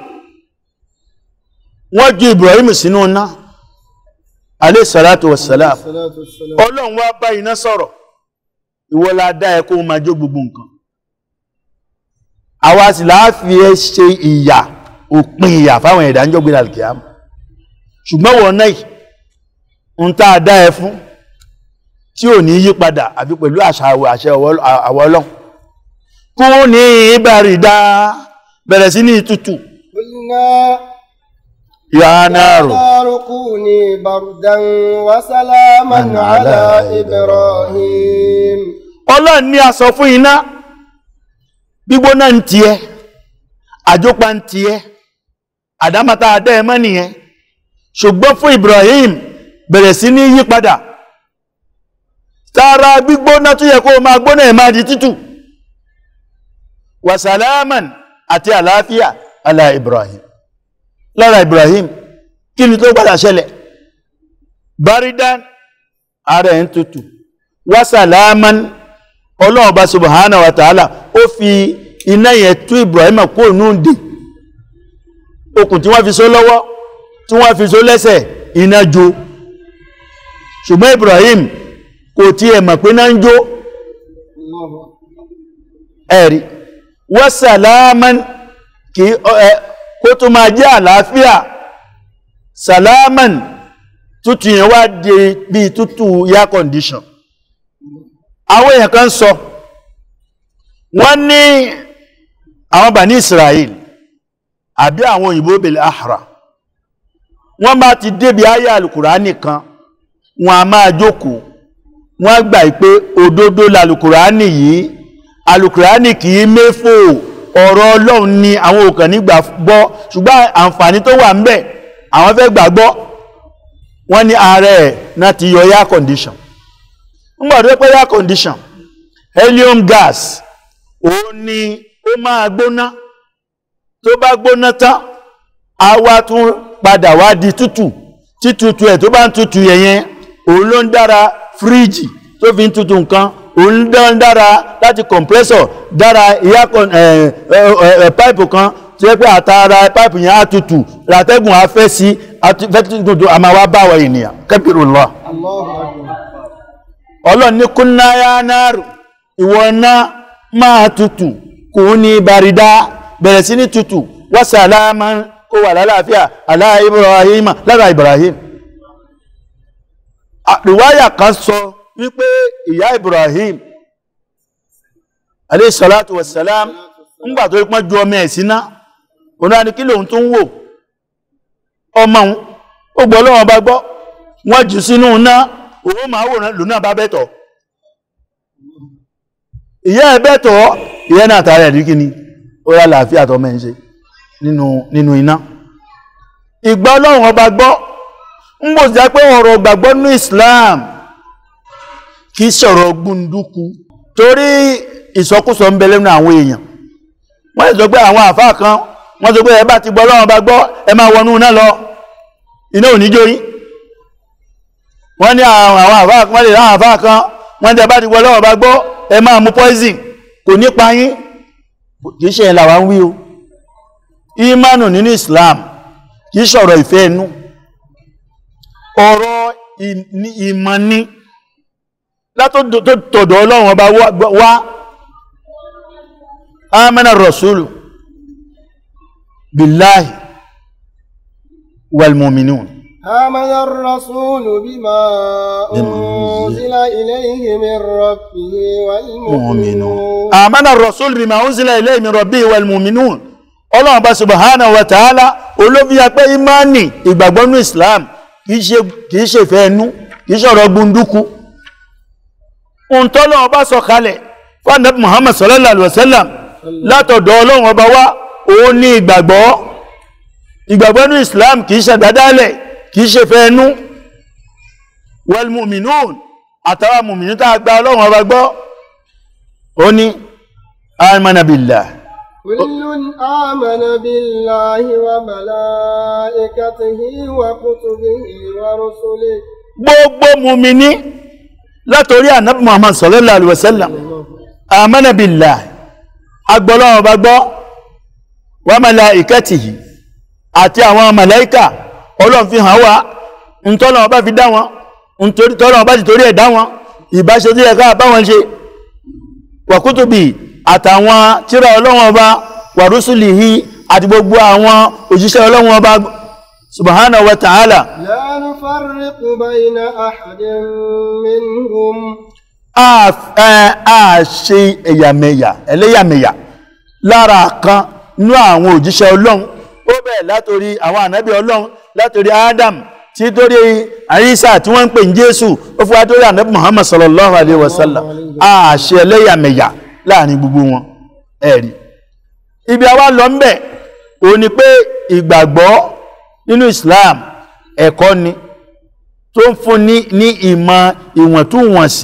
wọ́n ju Ibrahim sínú iná alayhi salatu wassalam ọlọ́run wá bá iná sọ̀rọ̀ ìwọ la dá ẹ kó o máa jó gbogbo nǹkan àwa sì láàfi ẹ ṣe ìyà òpin ìyà fáwọn ẹ̀dá ń jọ́gbé alkiyama ṣùgbọ́n wọ́n náà ń tá a dá ẹ fún tí ò ní yí padà àbí pẹ̀lú àṣà àwọ̀ àṣẹ àwọ̀ ọlọ́run kú ní ìbàrídá bẹ̀rẹ̀ sí ní ìtútù قلنا yánáàrò نار كوني بردا وسلاما من على على إبراهيم ọlọ́run ní a sọ fún iná gbígbóná ń tiẹ́ àjópa ń tiẹ́ àdámátá adá ẹmọ́ nìyẹn ṣùgbọ́n fún Ibrahim bẹ̀rẹ̀ sí ní yí padà tààrà gbígbóná tó yẹ kó máa gbóná ẹ̀ máa di tútù wasalaman àti àlàáfíà ala Ibrahim lára Ibrahim kí ni tó gbádà ṣẹlẹ̀ baridan ara ẹ̀ ń tútù wasalaman ọlọ́run bá subhanahu wa ta'ala ó fi iná yẹn tú Ibrahim kó nù dì okùn tí wọ́n fi so lọ́wọ́ tí wọ́n fi so lẹ́sẹ̀ iná jó ṣùgbọ́n Ibrahim kò tiẹ̀ mọ̀ pé náà ń jó الله ẹ̀rí wasalaman kí ẹ kó tó máa jẹ́ àlàáfíà salaman tútù yẹn wá di bí tútù air condition àwọn èèyàn kan sọ wọ́n ní àwọn bàní Israel àbí àwọn òyìnbó bèèrè àhàrà wọ́n bá ti débi ayé alùkùránì kan wọ́n a máa jókòó wọ́n gbà pé òdodo lalùkùránì yìí alùkùránì kì í méfò ọ̀rọ̀ ọlọ́run ni àwọn òkàn nígbà gbọ́ ṣùgbọ́n àǹfààní tó wà ń bẹ àwọn fẹ́ gbàgbọ́ wọ́n ní ààrẹ ẹ̀ náà ti yọ air condition nígbà tó pé air condition helium gas òun ni ó máa gbóná tó bá gbóná tán á wá tún padà wá di tútù títútù ẹ̀ tó bá ń tútù yẹ̀yẹn òun ló ń dára fíríjì tó fi ń tútù nǹkan òun ló ń dára láti compressor dára air con ẹ̀ ẹ̀ ẹ̀ pipe kan tí ó pé àtàrà pipe yẹn á tútù látẹ́gùn á fẹ́ sí fẹ́ tútù àmà wá báwọ̀ ènìyàn kabirullah الله أكبر ọlọ́run ní kúnnáyà náàrù ìwọ náà máa tutù kò ní bàrídá bẹ̀rẹ̀ sí ní tutù wásàlámà kó wà lálàáfíà alá Ibrahim lára Ibrahim àríwáyà kan sọ wípé ìyá Ibrahim alayhi salatu wassalam ńgbà tó pọ́n ju ọmọ ẹ̀ síná òun náà ni kí lòun tún wò ọmọ òun ó gbọ́ lọ́wọ́ bá gbọ́ wọ́n jù sínú iná òun máa wòrán lòun náà bá bẹ́tọ̀ ìyá ẹ̀ bẹ́tọ̀ ìyá náà tààrẹ rí kí ni ó rá làáfíà tọ́ mẹ́ ń ṣe nínú nínú iná ìgbà ọlọ́run ọba gbọ́ ń bò jẹ́ pé ọ̀rọ̀ gbàgbọ́ ní Islam kì í sọ̀rọ̀ gbunduku torí ìsọkúsọ ń bẹ lẹ́nu àwọn èèyàn wọ́n lè sọ pé àwọn àfáà kan wọ́n sọ pé ẹ bá ti gbọ́ ọlọ́run ọba gbọ́ ẹ máa wọnú iná lọ iná ò ní jó yín wọ́n ní àwọn àwọn àfáà kan wọ́n lè ráwọn àfáà kan wọ́n tẹ́ bá ti gbọ́ lọ́wọ́ bá gbọ́ ẹ máa mú poison kò ní pa yín kìí ṣe ìlàwà ń wí o ìmánu nínú Islam kìí ṣọ̀rọ̀ ìfẹ́ inú ọ̀rọ̀ ìmọ̀ ní látọ̀dọ̀ ọlọ́run ọba wá amana rasulu billahi wal mu'minun آمن الرسول بما أنزل إليه من ربه والمؤمنون آمن الرسول بما أنزل إليه من ربه والمؤمنون ọlọ́run bá subhanahu wa ta'ala olóbi apẹ́ imani ìgbàgbọ́nú islam kìí ṣe kìí ṣe ìfẹ́ ẹnu kìí ṣọ̀rọ̀ gbunduku ohun tọ́lọ́run bá sọ kalẹ̀ fún Ànábì muhammad sallallahu alaihi wasallam látọ̀dọ̀ ọlọ́run ọba wá òun ní ìgbàgbọ́ ìgbàgbọ́nú islam kìí ṣe àdádálẹ̀ kìí ṣe ìfẹ́ ẹnu wal mu'minun àtàwọn mùmìnú tá a gba ọlọ́run ọba gbọ́ ó ní amana billah كل آمن بالله وملائكته وكتبه ورسله gbogbo mùmìní látorí ànábì muhammad sallallahu alaihi wasallam amana billah agbọ́lọ́run ọba gbọ́ wa malaikatihi àti àwọn màláíkà ọlọ́run fi hàn wá ntọ́lọ́run ọba fi dá wọn nítorí tọ́lọ́run ọba ti torí ẹ̀ dá wọn ìbáṣe tó yẹ ká bá wọn ṣe wa kutubi àtàwọn tírà ọlọ́run ọba wa rusulihi àti gbogbo àwọn òjíṣẹ́ ọlọ́run ọba subhanahu wa ta'ala لا نفرق بين أحد منهم a ẹ a ṣe ẹ̀yàmẹ̀yà ẹlẹ́yàmẹ̀yà lára kan nú àwọn òjíṣẹ́ ọlọ́run ó bẹ̀rẹ̀ látorí àwọn ànábì ọlọ́run látorí adam tí torí àyíṣà tí wọ́n ń pè ní jésù ó fún wa torí ànábì muhammad sallallahu alayhi wa sallam a ṣe ẹlẹ́yàmẹ̀yà láàrin gbogbo wọn ẹ̀rí ibi àwa lọ ń bẹ̀ ó ní pé ìgbàgbọ́ nínú islam ẹ̀kọ́ ni tó ń fún ní ní ìmọ̀ ìwọ̀ntúnwọ̀nsì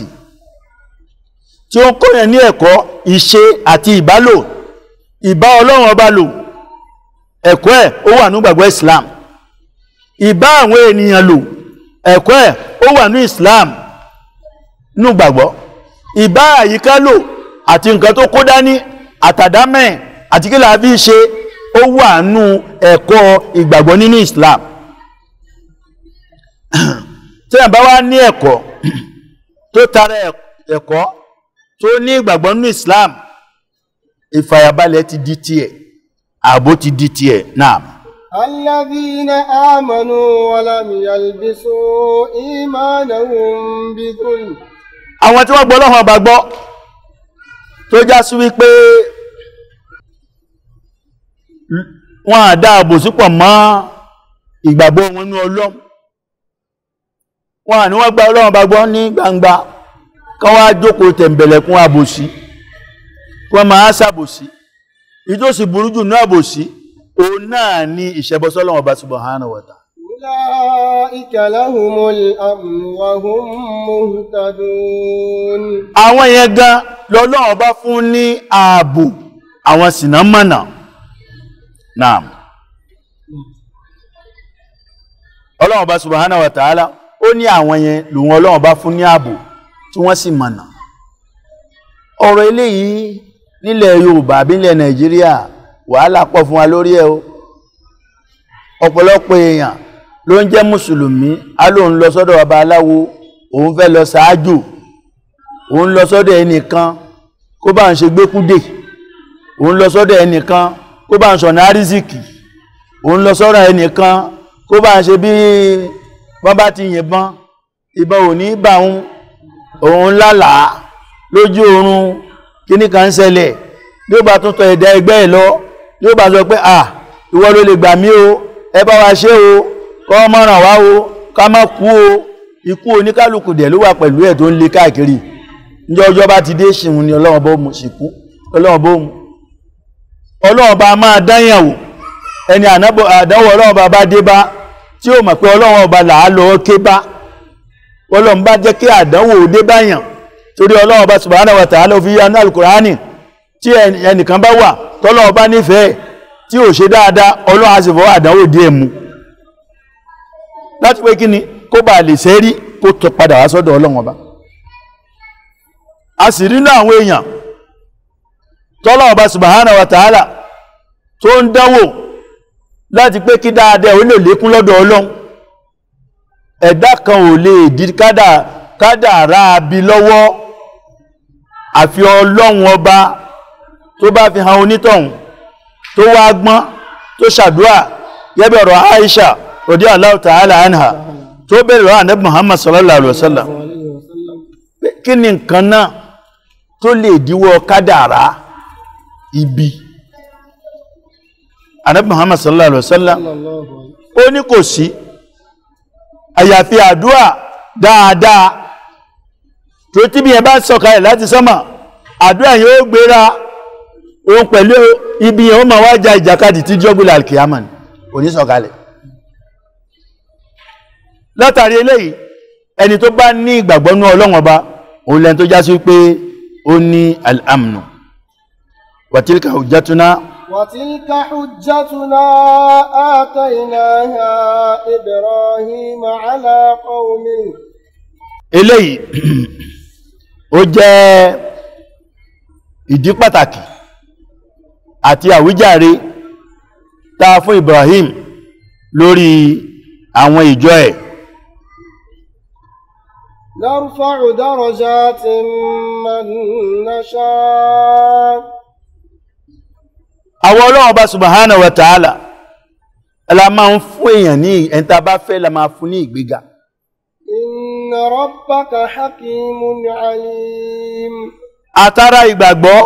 tí ó ń kọ́yàn ní ẹ̀kọ́ ìṣe àti ìbálò ìbá ọlọ́run ọba lò ẹ̀kọ́ ẹ̀ ó wà ní gbàgbọ́ islam ìbá àwọn ènìyàn lò ẹ̀kọ́ ẹ̀ ó wà ní islam ní gbàgbọ́ ìbá àyíká lò àti nǹkan tó kó dání àtàdámẹ́ àti kí làá fi ṣe ó wà nú ẹ̀kọ́ ìgbàgbọ́ nínú islam tí a bá wá ní ẹ̀kọ́ tó tara ẹ̀kọ́ tó ní ìgbàgbọ́ nínú Islam ìfàyàbalẹ̀ ti di tiẹ̀ ààbò ti di tiẹ̀ náà. الذين آمنوا ولم يلبسوا إيمانهم بظلم àwọn tí wọ́n gbọ́ lọ́wọ́ ọba gbọ́ tó já sí wípé wọ́n á dá àbòsí pọ̀ mọ́ ìgbàgbọ́ wọn ní Ọlọ́run wọ́n à ní wọ́n gba Ọlọ́run ọba gbọ́ ní gbangba kán wá jókòó tẹ̀m̀bẹ̀lẹ̀kún àbòsí wọ́n máa ṣàbòsí ìjọsí burú jù náà àbòsí òun náà ni ìṣẹ́bọsọ́lọ́wọ́ ọba subhanahu wa ta'ala أولئك لهم الأمن وهم مهتدون àwọn yẹn gan lọ́lọ́wọ́ bá fún ní ààbò àwọn sìnà mọ̀nà náà ọlọ́wọ́ bá subhanahu wa ta'ala ó ní àwọn yẹn lòun ọlọ́wọ́ bá fún ní ààbò tí wọ́n sì mọ̀nà ọ̀rọ̀ eléyìí nílẹ̀ Yorùbá bí nílẹ̀ Nàìjíríà wàhálà pọ̀ fún wa lórí ẹ̀ o ọ̀pọ̀lọpọ̀ èèyàn ló ń jẹ́ mùsùlùmí á lóun lọ sọ́dọ̀ baba aláwo òun fẹ́ lọ ṣáájò òun lọ sọ́dọ̀ ẹnìkan kó bá ń ṣe gbékúdè òun lọ sọ́dọ̀ ẹnìkan kó bá ń sọ̀nà àrísìkì òun lọ sọ́dọ̀ ẹnìkan kó bá ń ṣe bí wọ́n bá ti yìnbọn ìbọn ò ní bá òun òun lálàá lójú oorun kíní kan ń ṣẹlẹ̀ yóò bá tún tọ ẹ̀dá ẹgbẹ́ ẹ̀ lọ yóò bá sọ pé à ìwọ ló lè gbà mí o ẹ bá wa ṣe o kọ́ mọ́ràn wá o ká má kú o ikú oníkálukú dẹ̀ ló wà pẹ̀lú ẹ̀ tó ń lé káàkiri níjọ́ ọjọ́ bá ti dé ṣìhun ni ọlọ́wọ́n bó mu ṣìkú ọlọ́wọ́n bó mu ọlọ́wọ́n bá máa dáyàn wò ẹni àdánwò ọlọ́wọ́n bá bá dé bá tí ó mọ̀ pé ọlọ́wọ́n ọba là á lọ ké bá ọlọ́wọ́n bá jẹ́ kí àdánwò dé báyàn torí ọlọ́wọ́n bá subhanahu wa ta'ala fi yá ní alukurani tí ẹnìkan bá wà tọ́lọ́wọ́n bá nífẹ̀ẹ́ tí ò ṣe dáadáa ọlọ́wọ́n á sì fọwọ́ àdánwò díẹ̀ mu láti pé kí ni kó bá lè sẹ́rí kó tó padà wá sọ́dọ̀ ọlọ́wọ́n ọba a sì rí náà àwọn èèyàn tọ́lọ́wọ́n ọba subhanahu wa ta'ala tó ń dánwò láti pé kí dáadáa ó lè lékún lọ́dọ̀ ọlọ́run ẹ̀dá kan ò lè dí kádàrá bí lọ́wọ́ àfi ọlọ́run ọba tó bá fi hàn onítọ̀hún tó wá gbọ́n tó ṣàdúrà gẹ́bẹ̀ ọ̀rọ̀ Aisha radiyallahu ta'ala anha tó bẹ̀rẹ̀ lọ́wọ́ ànábì Muhammad sallallahu alaihi wasallam pé kí ni nǹkan náà tó lè díwọ́ kádàrá ibi anabi muhammad sallallahu alaihi wasallam sallallahu alaihi ó ní kò sí àyàfi àdúà dáadáa tó tí bí ẹ bá sọ̀kalẹ̀ láti sánmà àdúà yóò gbéra òun pẹ̀lú ibi yẹn ó ma wá ja ìjàkadì tí jọ́gbìlà alkiyama ni kò ní sọ̀kalẹ̀ látàrí eléyìí ẹni tó bá ní ìgbàgbọ́ ní ọlọ́run ọba òun lẹ́ni tó já sí pé ó ní al-amnu wa tilka hujjatuna وتلك حجتنا آتيناها إبراهيم على قومه eléyìí ó jẹ́ ìdí pàtàkì àti àwíjàre tá fún Ibrahim lórí àwọn ìjọ ẹ̀ نرفع درجات من نشاء àwọn Ọlọ́run Ọba subhanahu wa ta'ala la máa ń fún èèyàn ní ẹ̀ntà bá fẹ́ la máa fún ní ìgbéga إن ربك حكيم عليم àtàrà ìgbàgbọ́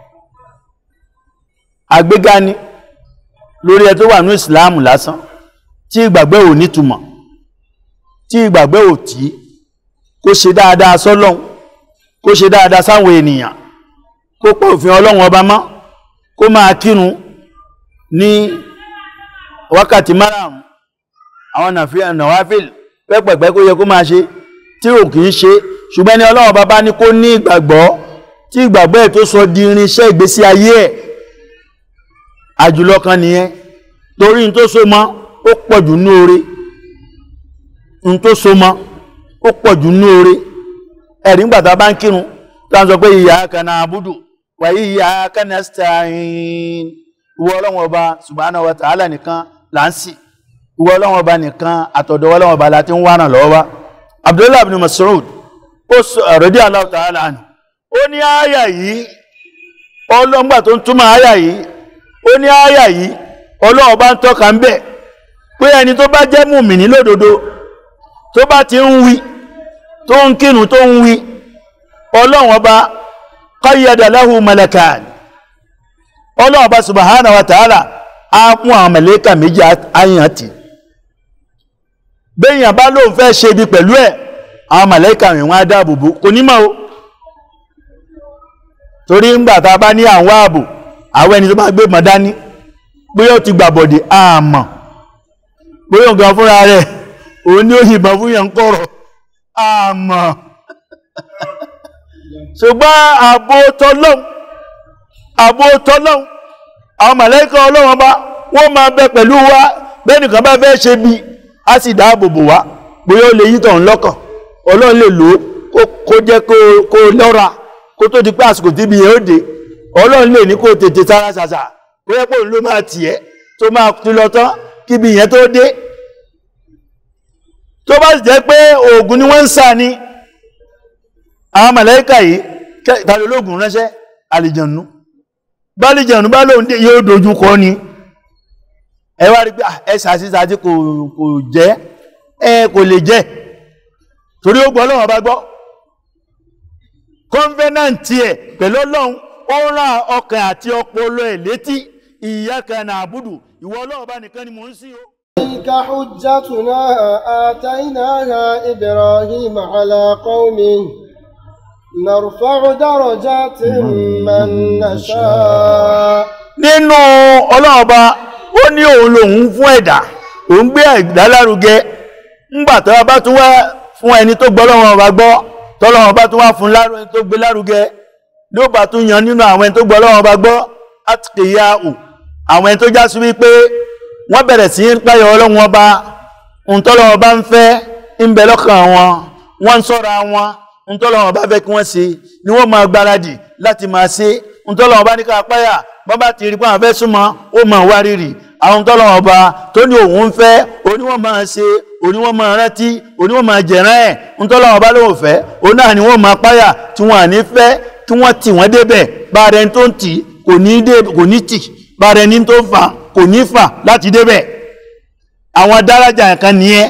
àgbéga ni lórí ẹ tó wà ní ìsìláàmù lásán tí ìgbàgbọ́ ò nítumọ̀ tí ìgbàgbọ́ ò tí kó ṣe dáadáa sọ́lọ́hun kó ṣe dáadáa sáwọn ènìyàn kó pọ̀ òfin ọlọ́run ọba mọ́ kó máa kírun ní wákàtí márùn-ún àwọn nàfíà nàwáfíìl pẹ́pẹ̀pẹ́ kó yẹ kó máa ṣe tí ò kìí ṣe ṣùgbọ́n ní ọlọ́run bàbá ní kó ní ìgbàgbọ́ tí ìgbàgbọ́ ẹ̀ tó sọ di irinṣẹ́ ìgbésí ayé ẹ̀ àjùlọ kan nìyẹn torí n tó so mọ́ ó pọ̀jù ní oore n tó so mọ́ ó pọ̀jù ní oore ẹ̀rí ńgbà tá a bá ń kírun tá a sọ pé iyyaka na'budu wa iyyaka nasta'in ìwọ ọlọ́run ọba subhanahu wa ta'ala nìkan là ń sìn ìwọ ọlọ́run ọba nìkan àtọ̀dọ̀ ọlọ́run ọba láti ń wá ràn lọ́wọ́ wá abdullahi ibn mas'ud ó sọ radiyallahu ta'ala anhu ó ní àyà yìí ọlọ́ngbà tó ń túmọ̀ àyà yìí ó ní àyà yìí ọlọ́run bá ń tọ́ka ń bẹ̀ pé ẹni tó bá jẹ́ mùmìnì lódodo tó bá ti ń wí tó ń kírun tó ń wí ọlọ́run ọba qayyada lahu malakan ọlọ́run ọba subhanahu wa ta'ala á mú àwọn mẹ̀lẹ́kà méjì àyàn tì béèyàn bá lóun fẹ́ ṣe ibi pẹ̀lú ẹ̀ àwọn mẹ̀lẹ́kà rìn wọ́n á dáàbòbò kò ní mọ̀ o torí ńgbà tá a bá ní àwọn ààbò àwọn ẹni tó bá gbé mọ̀ dání bóyá ó ti gbàbọ̀dé àmọ́ bóyá nǹkan fúnra rẹ̀ òun ní ó yìnbọn fún yẹn ń kọ̀rọ̀ àmọ́ ṣùgbọ́n ààbò tọ́lọ́hun ààbò tọ́lọ́hun àwọn màláíkà ọlọ́wọ́n bá wọ́n máa bẹ pẹ̀lú wa bẹ́ẹ̀ nìkan bá fẹ́ ṣe bí a sì dáàbò bò wá bóyá ó lè yí tọ̀hún lọ́kàn ọlọ́run lè lò ó kó jẹ́ kó lọ́ra kó tó di pé àsìkò tí ibi yẹn ó dé ọlọ́run lè ní kó tètè sára ṣàṣà kó yẹ pé òun ló máa tì ẹ́ tó máa ti lọ tán kí ibi yẹn tó dé tó bá sì jẹ́ pé oògùn ni wọ́n ń sà ní àwọn màláíkà yìí tàbí ológun ránṣẹ́ àlìjànú bá àlìjànú bá lóun dé yóò dojú kọ ni ẹ wá rí pé ẹ sàṣìṣàṣì kò jẹ́ ẹ kò lè jẹ́ torí ó gbọ́ ọlọ́run ọba gbọ́ kọ́nfẹ́nàntì ẹ̀ pẹ̀lú ọlọ́run ó rán ọkàn àti ọpọlọ ẹ̀ létí iyyaka na'budu ìwọ ọlọ́run ọba nìkan ni mò ń sìn o. تلك حجتنا آتيناها إبراهيم على قومه نرفع درجات من نشاء nínú ọlọ́run ọba ó ní òun lòun fún ẹ̀dá òun gbé ẹ̀dá lárugẹ ńgbà tó bá tún wá fún ẹni tó gbọ́ ọlọ́run ọba gbọ́ tọ́lọ́run bá tún wá fún ẹni tó gbé lárugẹ ló bá tún yan nínú àwọn ẹni tó gbọ́ ọlọ́run ọba gbọ́ àtìkèyàwó àwọn ẹni tó já sí wípé wọ́n bẹ̀rẹ̀ sí ń páyọ̀ ọlọ́run ọba ntọ́lọ́run ọba ń fẹ́ ń bẹ lọ́kàn wọn wọ́n ń sọ́ra wọn ntọ́lọ́run ọba fẹ́ kí wọ́n ṣe ni wọ́n máa gbáradì láti máa ṣe ntọ́lọ́run ọba ní ká páyà bọ́n bá ti rí pé àwọn fẹ́ súnmọ́ ó máa wá rírì àwọn ntọ́lọ́run ọba tó ní òun ń fẹ́ òní wọ́n máa ṣe òní wọ́n máa rántí òní wọ́n máa jẹ̀rán ẹ̀ ntọ́lọ́run ọba lóun fẹ́ òun náà ni wọ́n máa páyà tí wọ́n à ní fẹ́ kí wọ́n tì wọ́n débẹ̀ bá rẹ̀ tó ń tì kò ní dé kò ní tì bá rẹ̀ ní tó fà kò ní fà láti débẹ̀ àwọn dárájà kan nìyẹn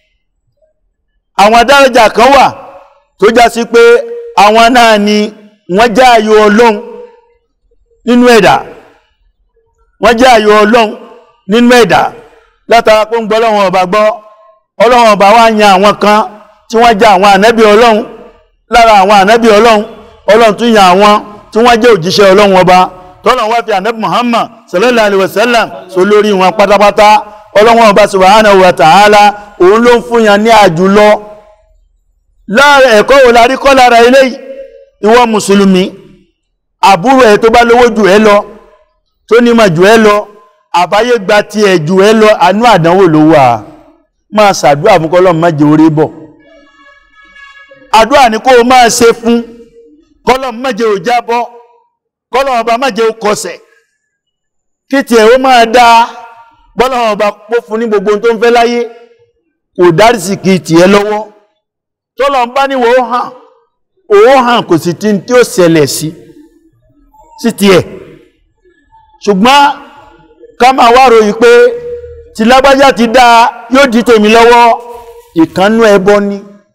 àwọn dárájà kan wà tó já sí pé àwọn náà ni wọ́n jẹ́ àyò ọlọ́run nínú ẹ̀dá wọ́n jẹ́ àyò ọlọ́run nínú ẹ̀dá látara pé ń gbọ́ ọlọ́run ọba gbọ́ ọlọ́run ọba wá yan àwọn kan tí wọ́n jẹ́ àwọn ànábì ọlọ́run lára àwọn ànábì ọlọ́run ọlọ́run tún yan àwọn tí wọ́n jẹ́ òjíṣẹ́ ọlọ́run ọba tọ́lọ̀ wá fi ànábì Muhammad sallallahu alaihi wasallam so lórí wọn pátápátá ọlọ́run ọba subhanahu wa ta'ala òun ló ń fún yan ní àjùlọ lára ẹ̀kọ́ wo la rí kọ́ lára eléyìí ìwọ mùsùlùmí àbúrò ẹ̀ tó bá lówó jù ẹ́ lọ tó nímọ̀ jù ẹ́ lọ àbáyé gba ti ẹ̀ jù ẹ́ lọ àánú àdánwò ló wà máa ṣàdúrà fún kọ́lọ́ má jẹ́ orí bọ̀ àdúrà ní kó o máa ṣe fún kọ́lọ́ má jẹ́ ò jábọ́ kọ́lọ́ ọba má jẹ́ ò kọsẹ̀ kí tiẹ̀ ó máa dá bọ́lọ́ ọba pó fún ní gbogbo ohun tó ń fẹ́ láyé kò dárísì kì í tiẹ̀ lọ́wọ́ tọ́lọ̀ ń bá níwọ̀ ó hàn ó hàn kò sì tí tí ó ṣẹlẹ̀ sí sí tiẹ̀ ṣùgbọ́n ká máa wá ròyìn pé tí lágbájá ti dá yóò di tèmi lọ́wọ́ ìkannú ẹbọ ni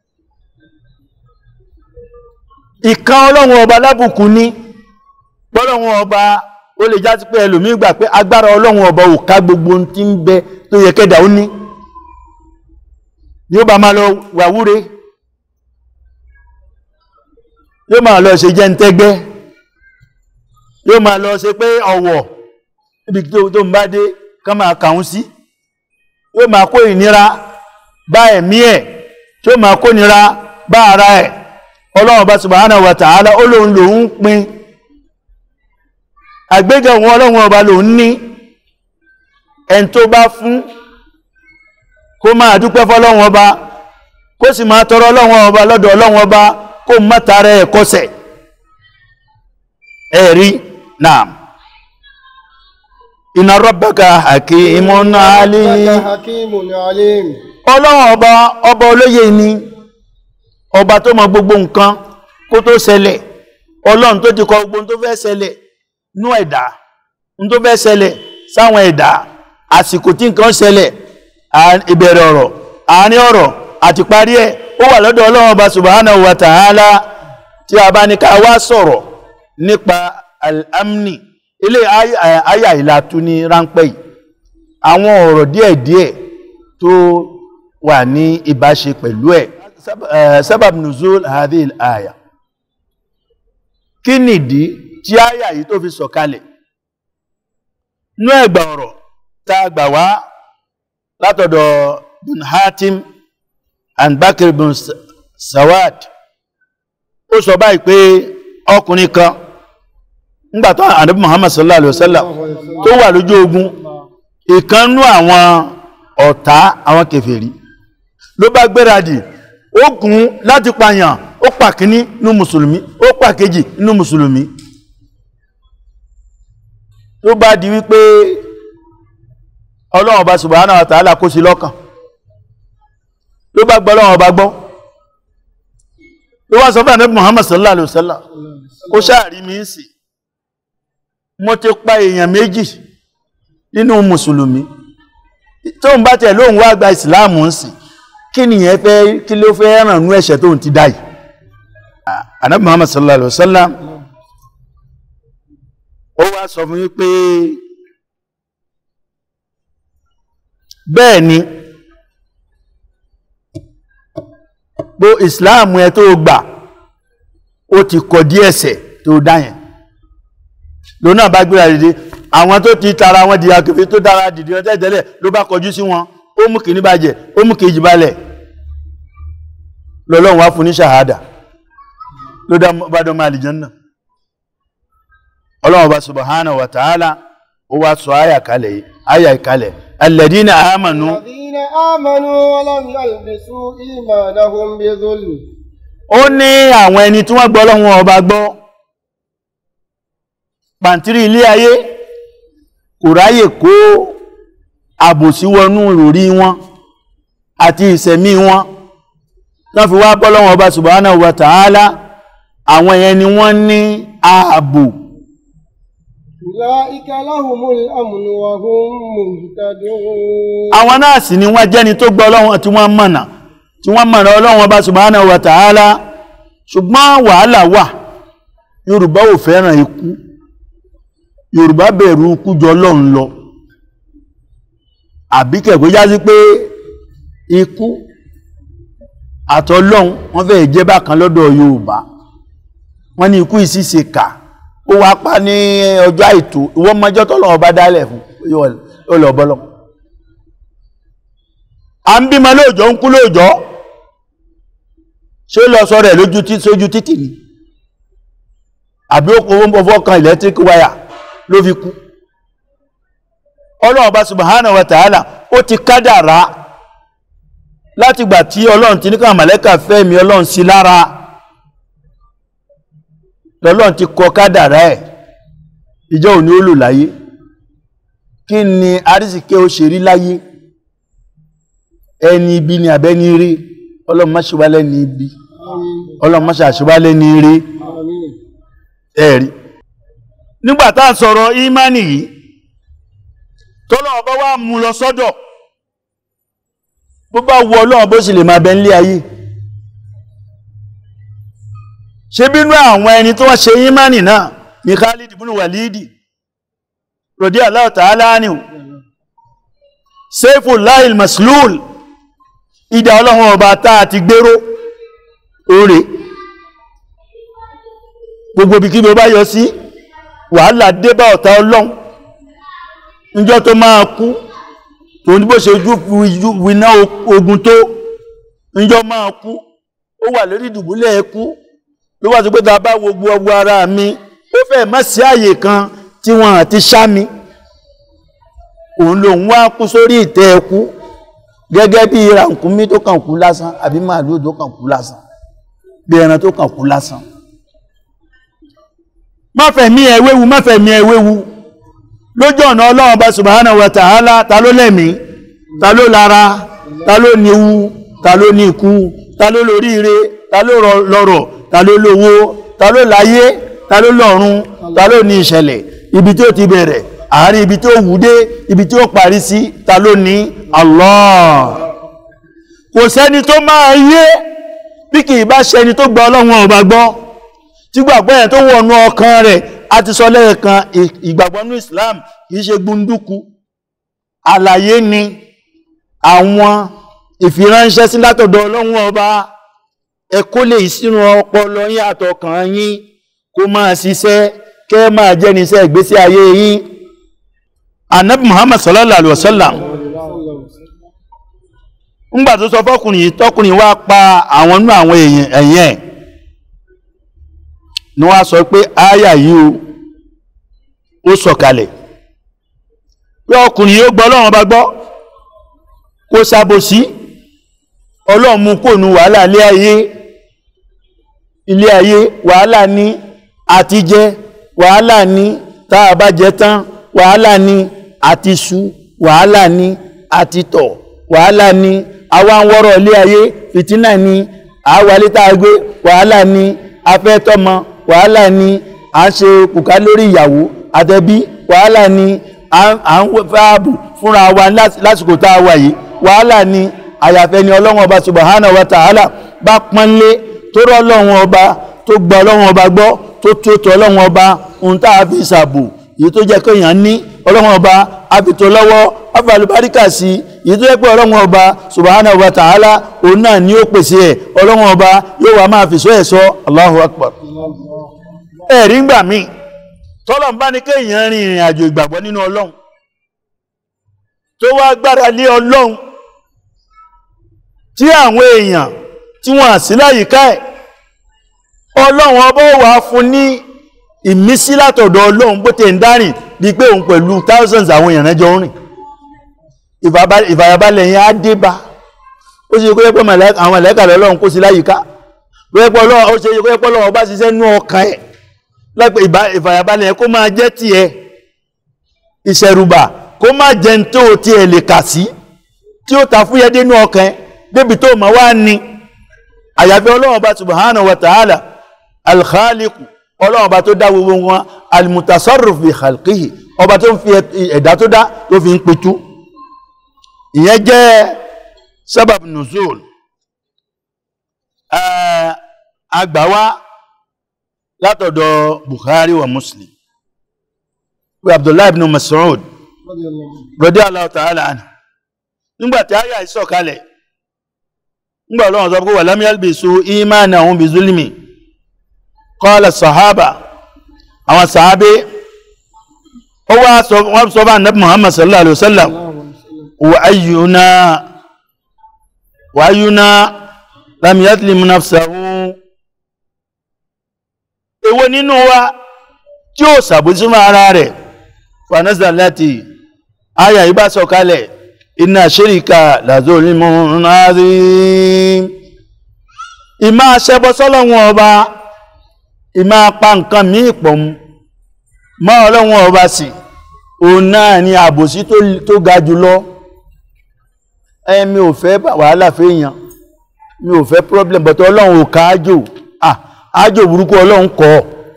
ìkan ọlọ́run ọba lábùkù ní pọ́lọ́run ọba ó lè já sí pé ẹlòmíì gbà pé agbára ọlọ́run ọba ò ká gbogbo ohun tí ń bẹ tó yẹ kẹ́dà ó ní ni ó bá máa lọ wàwúre yóò máa lọ ṣe jẹ́ ń tẹ́gbẹ́ yóò máa lọ ṣe pé ọ̀wọ̀ ibi tó ń bá dé ká máa kàún sí yóò máa kó ìnira bá ẹ̀mí ẹ̀ tí ó máa kó ìnira bá ara ẹ̀ ọlọ́run bá subhanahu wa ta'ala ó lóun lòun pin àgbéga òun ọlọ́run ọba lòun ní ẹni tó bá fún kó máa dúpẹ́ fọ́lọ́run ọba kó sì máa tọrọ ọlọ́run ọba lọ́dọ̀ ọlọ́run ọba kó mọ́tàrẹ ẹ̀kọ́sẹ̀ ẹ̀rí náà inna rabbaka hakimun alim hakimun alim ọlọ́run ọba ọba olóye ni ọba tó mọ gbogbo nǹkan kó tó ṣẹlẹ̀ ọlọ́run tó ti kọ gbogbo tó fẹ́ ṣẹlẹ̀ nú ẹ̀dá tó fẹ́ ṣẹlẹ̀ sáwọn ẹ̀dá àsìkò tí nǹkan ṣẹlẹ̀ ìbẹ̀rẹ̀ ọ̀rọ̀ àárín ọ̀rọ̀ àti parí ẹ̀ ó wà lọ́dọ̀ ọlọ́run ọba subhanahu wa ta'ala tí a bá ní ká wá sọ̀rọ̀ nípa al-amni ilé àyà ìlàtú ní ráńpẹ́ yìí àwọn ọ̀rọ̀ díẹ̀díẹ̀ tó wà ní ìbáṣe pẹ̀lú ẹ̀ sábàb nuzul hadhihi àyà kí nìdí tí àyà yìí tó fi sọ̀kalẹ̀ nú ẹ̀gbà ọ̀rọ̀ tá a gbà wá látọ̀dọ̀ bin hatim and bakr bin sawad ó sọ báyìí pé ọkùnrin kan ńgbàtọ́ ànábì muhammad sallallahu alaihi wasallam tó wà lójú ogun ìkannú àwọn ọ̀tá àwọn kèfèrí ló bá gbéradì ó gùn láti pààyàn ó pa kíní nínú mùsùlùmí ó pa kejì nínú mùsùlùmí tó bá di wípé ọlọ́run ọba subhanahu wa ta'ala kó sí lọ́kàn ló bá gbọ́ ọlọ́run ọba gbọ́ ló wá sọ fún ànábì muhammad sallallahu alaihi wasallam ó ṣáàrí mi ń sì mo ti pa èèyàn méjì nínú mùsùlùmí tó ń bá tẹ̀ lóhun wá gba ìsìláàmù ń sì kí nìyẹn fẹ́ kí ló fẹ́ ràn nú ẹ̀ṣẹ̀ tóun ti dá yìí ànábì muhammad sallallahu alaihi wasallam ó wá sọ fún yín pé bẹ́ẹ̀ ni bó ìsìláàmù ẹ tó gbà ó ti kọ̀ dí ẹ̀ṣẹ̀ tó dá yẹn lónà bá gbéra dìde àwọn tó ti tara wọn di akẹfẹ tó dára dìde wọn tẹ́tẹ́lẹ̀ ló bá kọjú sí wọn ó mú kìíní bàjẹ́ ó mú kejì balẹ̀ lọ́lọ́run wá fún ní ṣàhádà ló bá dọ́ máa àlìjánnà ọlọ́run bá subhanahu wa ta'ala ó wá sọ àyà kalẹ̀ yìí àyà ìkalẹ̀ alladina amanu الذين آمنوا ولم يلبسوا إيمانهم بظلم ó ní àwọn ẹni tí wọ́n gbọ́ ọlọ́run ọba gbọ́ pàǹtírí ilé ayé kò ráyè kó àbòsí wọnú ìròrí wọn àti ìṣẹ̀mí wọn tán fi wá bọ́lọ́wọ́n ọba subhanahu wa ta'ala àwọn yẹn ni wọ́n ní ààbò أولئك لهم الأمن وهم مهتدون àwọn náà sì ni wọ́n jẹ́ni tó gbọ́ ọlọ́run tí wọ́n mọ̀nà tí wọ́n mọ̀nà ọlọ́run ọba subhanahu wa ta'ala ṣùgbọ́n wàhálà wà yorùbá ò fẹ́ràn ikú yorùbá bẹ̀rù ikú jọ ọlọ́run lọ àbí kẹ̀kọ́ já sí pé ikú àtọlọ́hun wọ́n fẹ́ jẹ́ bákan lọ́dọ̀ Yorùbá wọ́n ní ikú ìsíse kà ó wá pa ní ọjọ́ àìtó ìwọ́n mọ́jọ́ tọ́lọ́wọ́ bá dálẹ̀ fún yóò lọ bọ́lọ́ a ń bímọ lóòjọ́ ń kú lóòjọ́ ṣé lọ sọ rẹ̀ lójú tí sójú títì ni àbí ó kò fọ́ kan electric wire ló fi kú ọlọ́run bá subhanahu wa ta'ala ó ti kádàrá láti gbà tí ọlọ́run ti ní ká màlẹ́kà fẹ́mi ọlọ́run sí lára lọ́lọ́run ti kọ kádàrá ẹ̀ ìjọ òní ó lò láyé kí ni arísìkẹ́ ó ṣe rí láyé ẹni ibi ni àbẹ́ni rí ọlọ́run má ṣe wá lẹ́ni ibi ọlọ́run má ṣe àṣewá lẹ́ni rí ẹ̀rí nígbà tá à ń sọ̀rọ̀ ìmánì yìí tọ́lọ́ ọba wá mú lọ sọ́dọ̀ bó bá wọ ọlọ́run bó sì lè máa bẹ nílé ayé ṣe bínú àwọn ẹni tó wọ́n ṣe ìmánì náà ní Khalid ibn Walidi rọ̀dí Allahu ta'ala anhu Sayfullahi al-Maslul ìdá ọlọ́run ọba tá a ti gbéró oore gbogbo bí kí bí ó bá yọ sí wàhálà dé bá ọ̀tá ọlọ́run níjọ́ tó máa kú tó ní bó ṣe jú winá ogun tó níjọ́ máa kú ó wà lórí ìdùbúlẹ̀ ẹkú ló wà tó pé ta bá wo gbogbo ara mi ó fẹ́ má sí àyè kan tí wọ́n àti ṣá mi òun lòun wá kú sórí ìtẹ́ ẹkú gẹ́gẹ́ bí ràkúnmí tó kàn kú lásán àbí màálù tó kàn kú lásán bí ẹran tó kàn kú lásán má fẹ̀mí ẹ wéwu má fẹ̀mí ẹ wéwu lójú ọ̀nà ọlọ́run bá subhanahu wa ta'ala ta ló lẹ́mí ta ló lára ta ló níwu ta ló ní ikú ta ló lóríire ta ló lọ́rọ̀ ta ló lówó ta ló láyé ta ló lọ́run ta ló ní ìṣẹ̀lẹ̀ ibi tí ó ti bẹ̀rẹ̀ àárín ibi tí ó wùdé ibi tí ó parí sí ta ló ní Allah kò sẹ́ni tó máa yé bí kì í bá ṣẹni tó gba ọlọ́run ọba gbọ́ tí gbàgbọ́ yẹn tó wọnú ọkàn rẹ̀ a ti sọ lẹ́ẹ̀kan ìgbàgbọ́ ní Islam kìí ṣe gbunduku àlàyé ni àwọn ìfiránṣẹ́ sí látọ̀dọ̀ ọlọ́run ọba ẹ kó lè sínú ọpọlọ yín àtọkàn yín kó máa ṣiṣẹ́ kẹ́ máa jẹ́ níṣẹ́ ìgbésí ayé yín anabi Muhammad sallallahu alaihi wasallam ńgbà tó sọ fọkùnrin tọkùnrin wá pa àwọn nínú àwọn èèyàn ẹ̀yìn ẹ̀ ni wọ́n sọ pé áyà yìí ó sọ̀kalẹ̀ pé ọkùnrin yóò gbọ́ ọlọ́run bá gbọ́ kó ṣàbòsí ọlọ́run mú kò nu wàhálà ilé ayé ilé ayé wàhálà ní àti jẹ wàhálà ní tá a bá jẹ tán wàhálà ní àti su wàhálà ní àti tọ̀ wàhálà ní àwa ń wọ́rọ̀ ilé ayé fìtínà ní àwálé tá a gbé wàhálà ní afẹ́tọ́mọ wàhálà ni à ń ṣe kùkà lórí ìyàwó àtẹbí wàhálà ni à ń fáàbù fúnra wa lásìkò tá a wà yìí wàhálà ni àyàfẹ́ ni ọlọ́run ọba subhanahu wa ta'ala bá pọ́nlé tó rọ́ ọlọ́run ọba tó gba ọlọ́run ọba gbọ́ tó tó tó ọlọ́run ọba ohun tá a fi ṣàbò èyí tó jẹ́ kéèyàn ní ọlọ́run ọba a fi tó lọ́wọ́ a fi àlùbáríkà sí èyí tó jẹ́ pé ọlọ́run ọba subhanahu wa ta'ala òun náà ni ó pèsè ẹ̀ ọlọ́run ọba yóò wá máa fi sọ ẹ̀ sọ Allahu akbar ẹ̀rí ń gbà mí tọ́lọ̀ ń bá ní kéèyàn rin ìrìn àjò ìgbàgbọ́ nínú ọlọ́run tó wá gbára lé ọlọ́run tí àwọn èèyàn tí wọ́n à sí láyìíká ẹ̀ ọlọ́run ọba wà fún ní ìmísí látọ̀dọ̀ ọlọ́run bó tẹ̀ ń dárìn di pé òun pẹ̀lú thousands àwọn èèyàn rẹ́jọ ń rìn ìfàyàbalẹ̀ yẹn á dé bá ó ṣe kó yẹ pé àwọn ẹ̀lẹ́kà lọ́lọ́run kó sí láyìíká wẹ́pọ̀ ọlọ́run ó ṣe kó yẹ pé ọlọ́run ọba ṣiṣẹ́ nú ọkàn ẹ̀ lẹ́pẹ̀ ìfàyàbalẹ̀ kó máa jẹ́ ti ẹ ìṣẹ̀rùbà kó máa jẹ́ tó ti ẹ̀ lè kà sí tí ó ta fúyẹ́ dénú ọkàn débi tó ma wá ní àyàfi ọlọ́run ọba subhanahu wa ta'ala alkhaliku ọlọ́run ọba tó dá gbogbo wọn almutasarrif bi khalqihi ọba tó ń fi ẹ̀dá tó dá tó fi ń pitú ìyẹn jẹ́ sábàb nuzul àgbàwá látọ̀dọ̀ Bukhari wa Muslim wa Abdullahi ibn Mas'ud radiyallahu ta'ala anhu nígbàtí àyà ìsọ̀kalẹ̀ nígbà ọlọ́run sọ pé wà lam yalbisu imanahum bi zulmi qala sahaba àwọn sàábé ó wá sọ wọ́n sọ bá nabi muhammad sallallahu alaihi wasallam wa ayyuna wa ayyuna lam yadlim nafsahu èwo nínú wa tí ó sàbójú mọ́ ara rẹ̀ fanasa láti àyà yìí bá sọ̀kalẹ̀ inna shirika la zulmun azim ìmá ṣẹbọ sọ́lọ́wọ́n ọba ìmá pa nǹkan míì pọ̀ mọ́ ọlọ́wọ́n ọba sí òun náà ni àbòsí tó ga jùlọ ẹ̀mí ò fẹ́ wàhálà fèèyàn mi ò fẹ́ problem but ọlọ́run ò ká ájò ah ájò burúkú ọlọ́run kọ́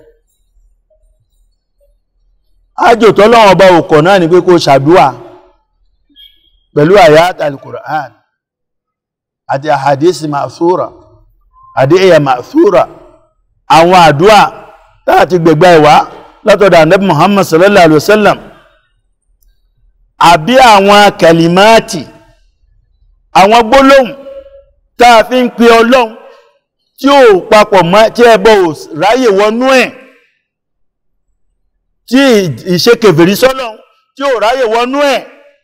ájò tọ́lọ́run ọba ò kọ̀ náà ni pé kó ṣàdúà pẹ̀lú àyát al-Qur'an àti àhàdísì ma'thura àdíyà ma'thura àwọn àdúà láti gbẹ̀gbẹ̀ ìwá látọ̀dọ̀ Ànábì Muhammad sallallahu alaihi wasallam àbí àwọn kẹlìmáàtì àwọn gbólóhùn táa fi ń pe ọlọ́run tí ó papọ̀ mọ́ tí ẹbọ ò ráyè wọnú ẹ̀ tí ìṣe kèfèrí sọ́lọ́run tí ó ráyè wọnú ẹ̀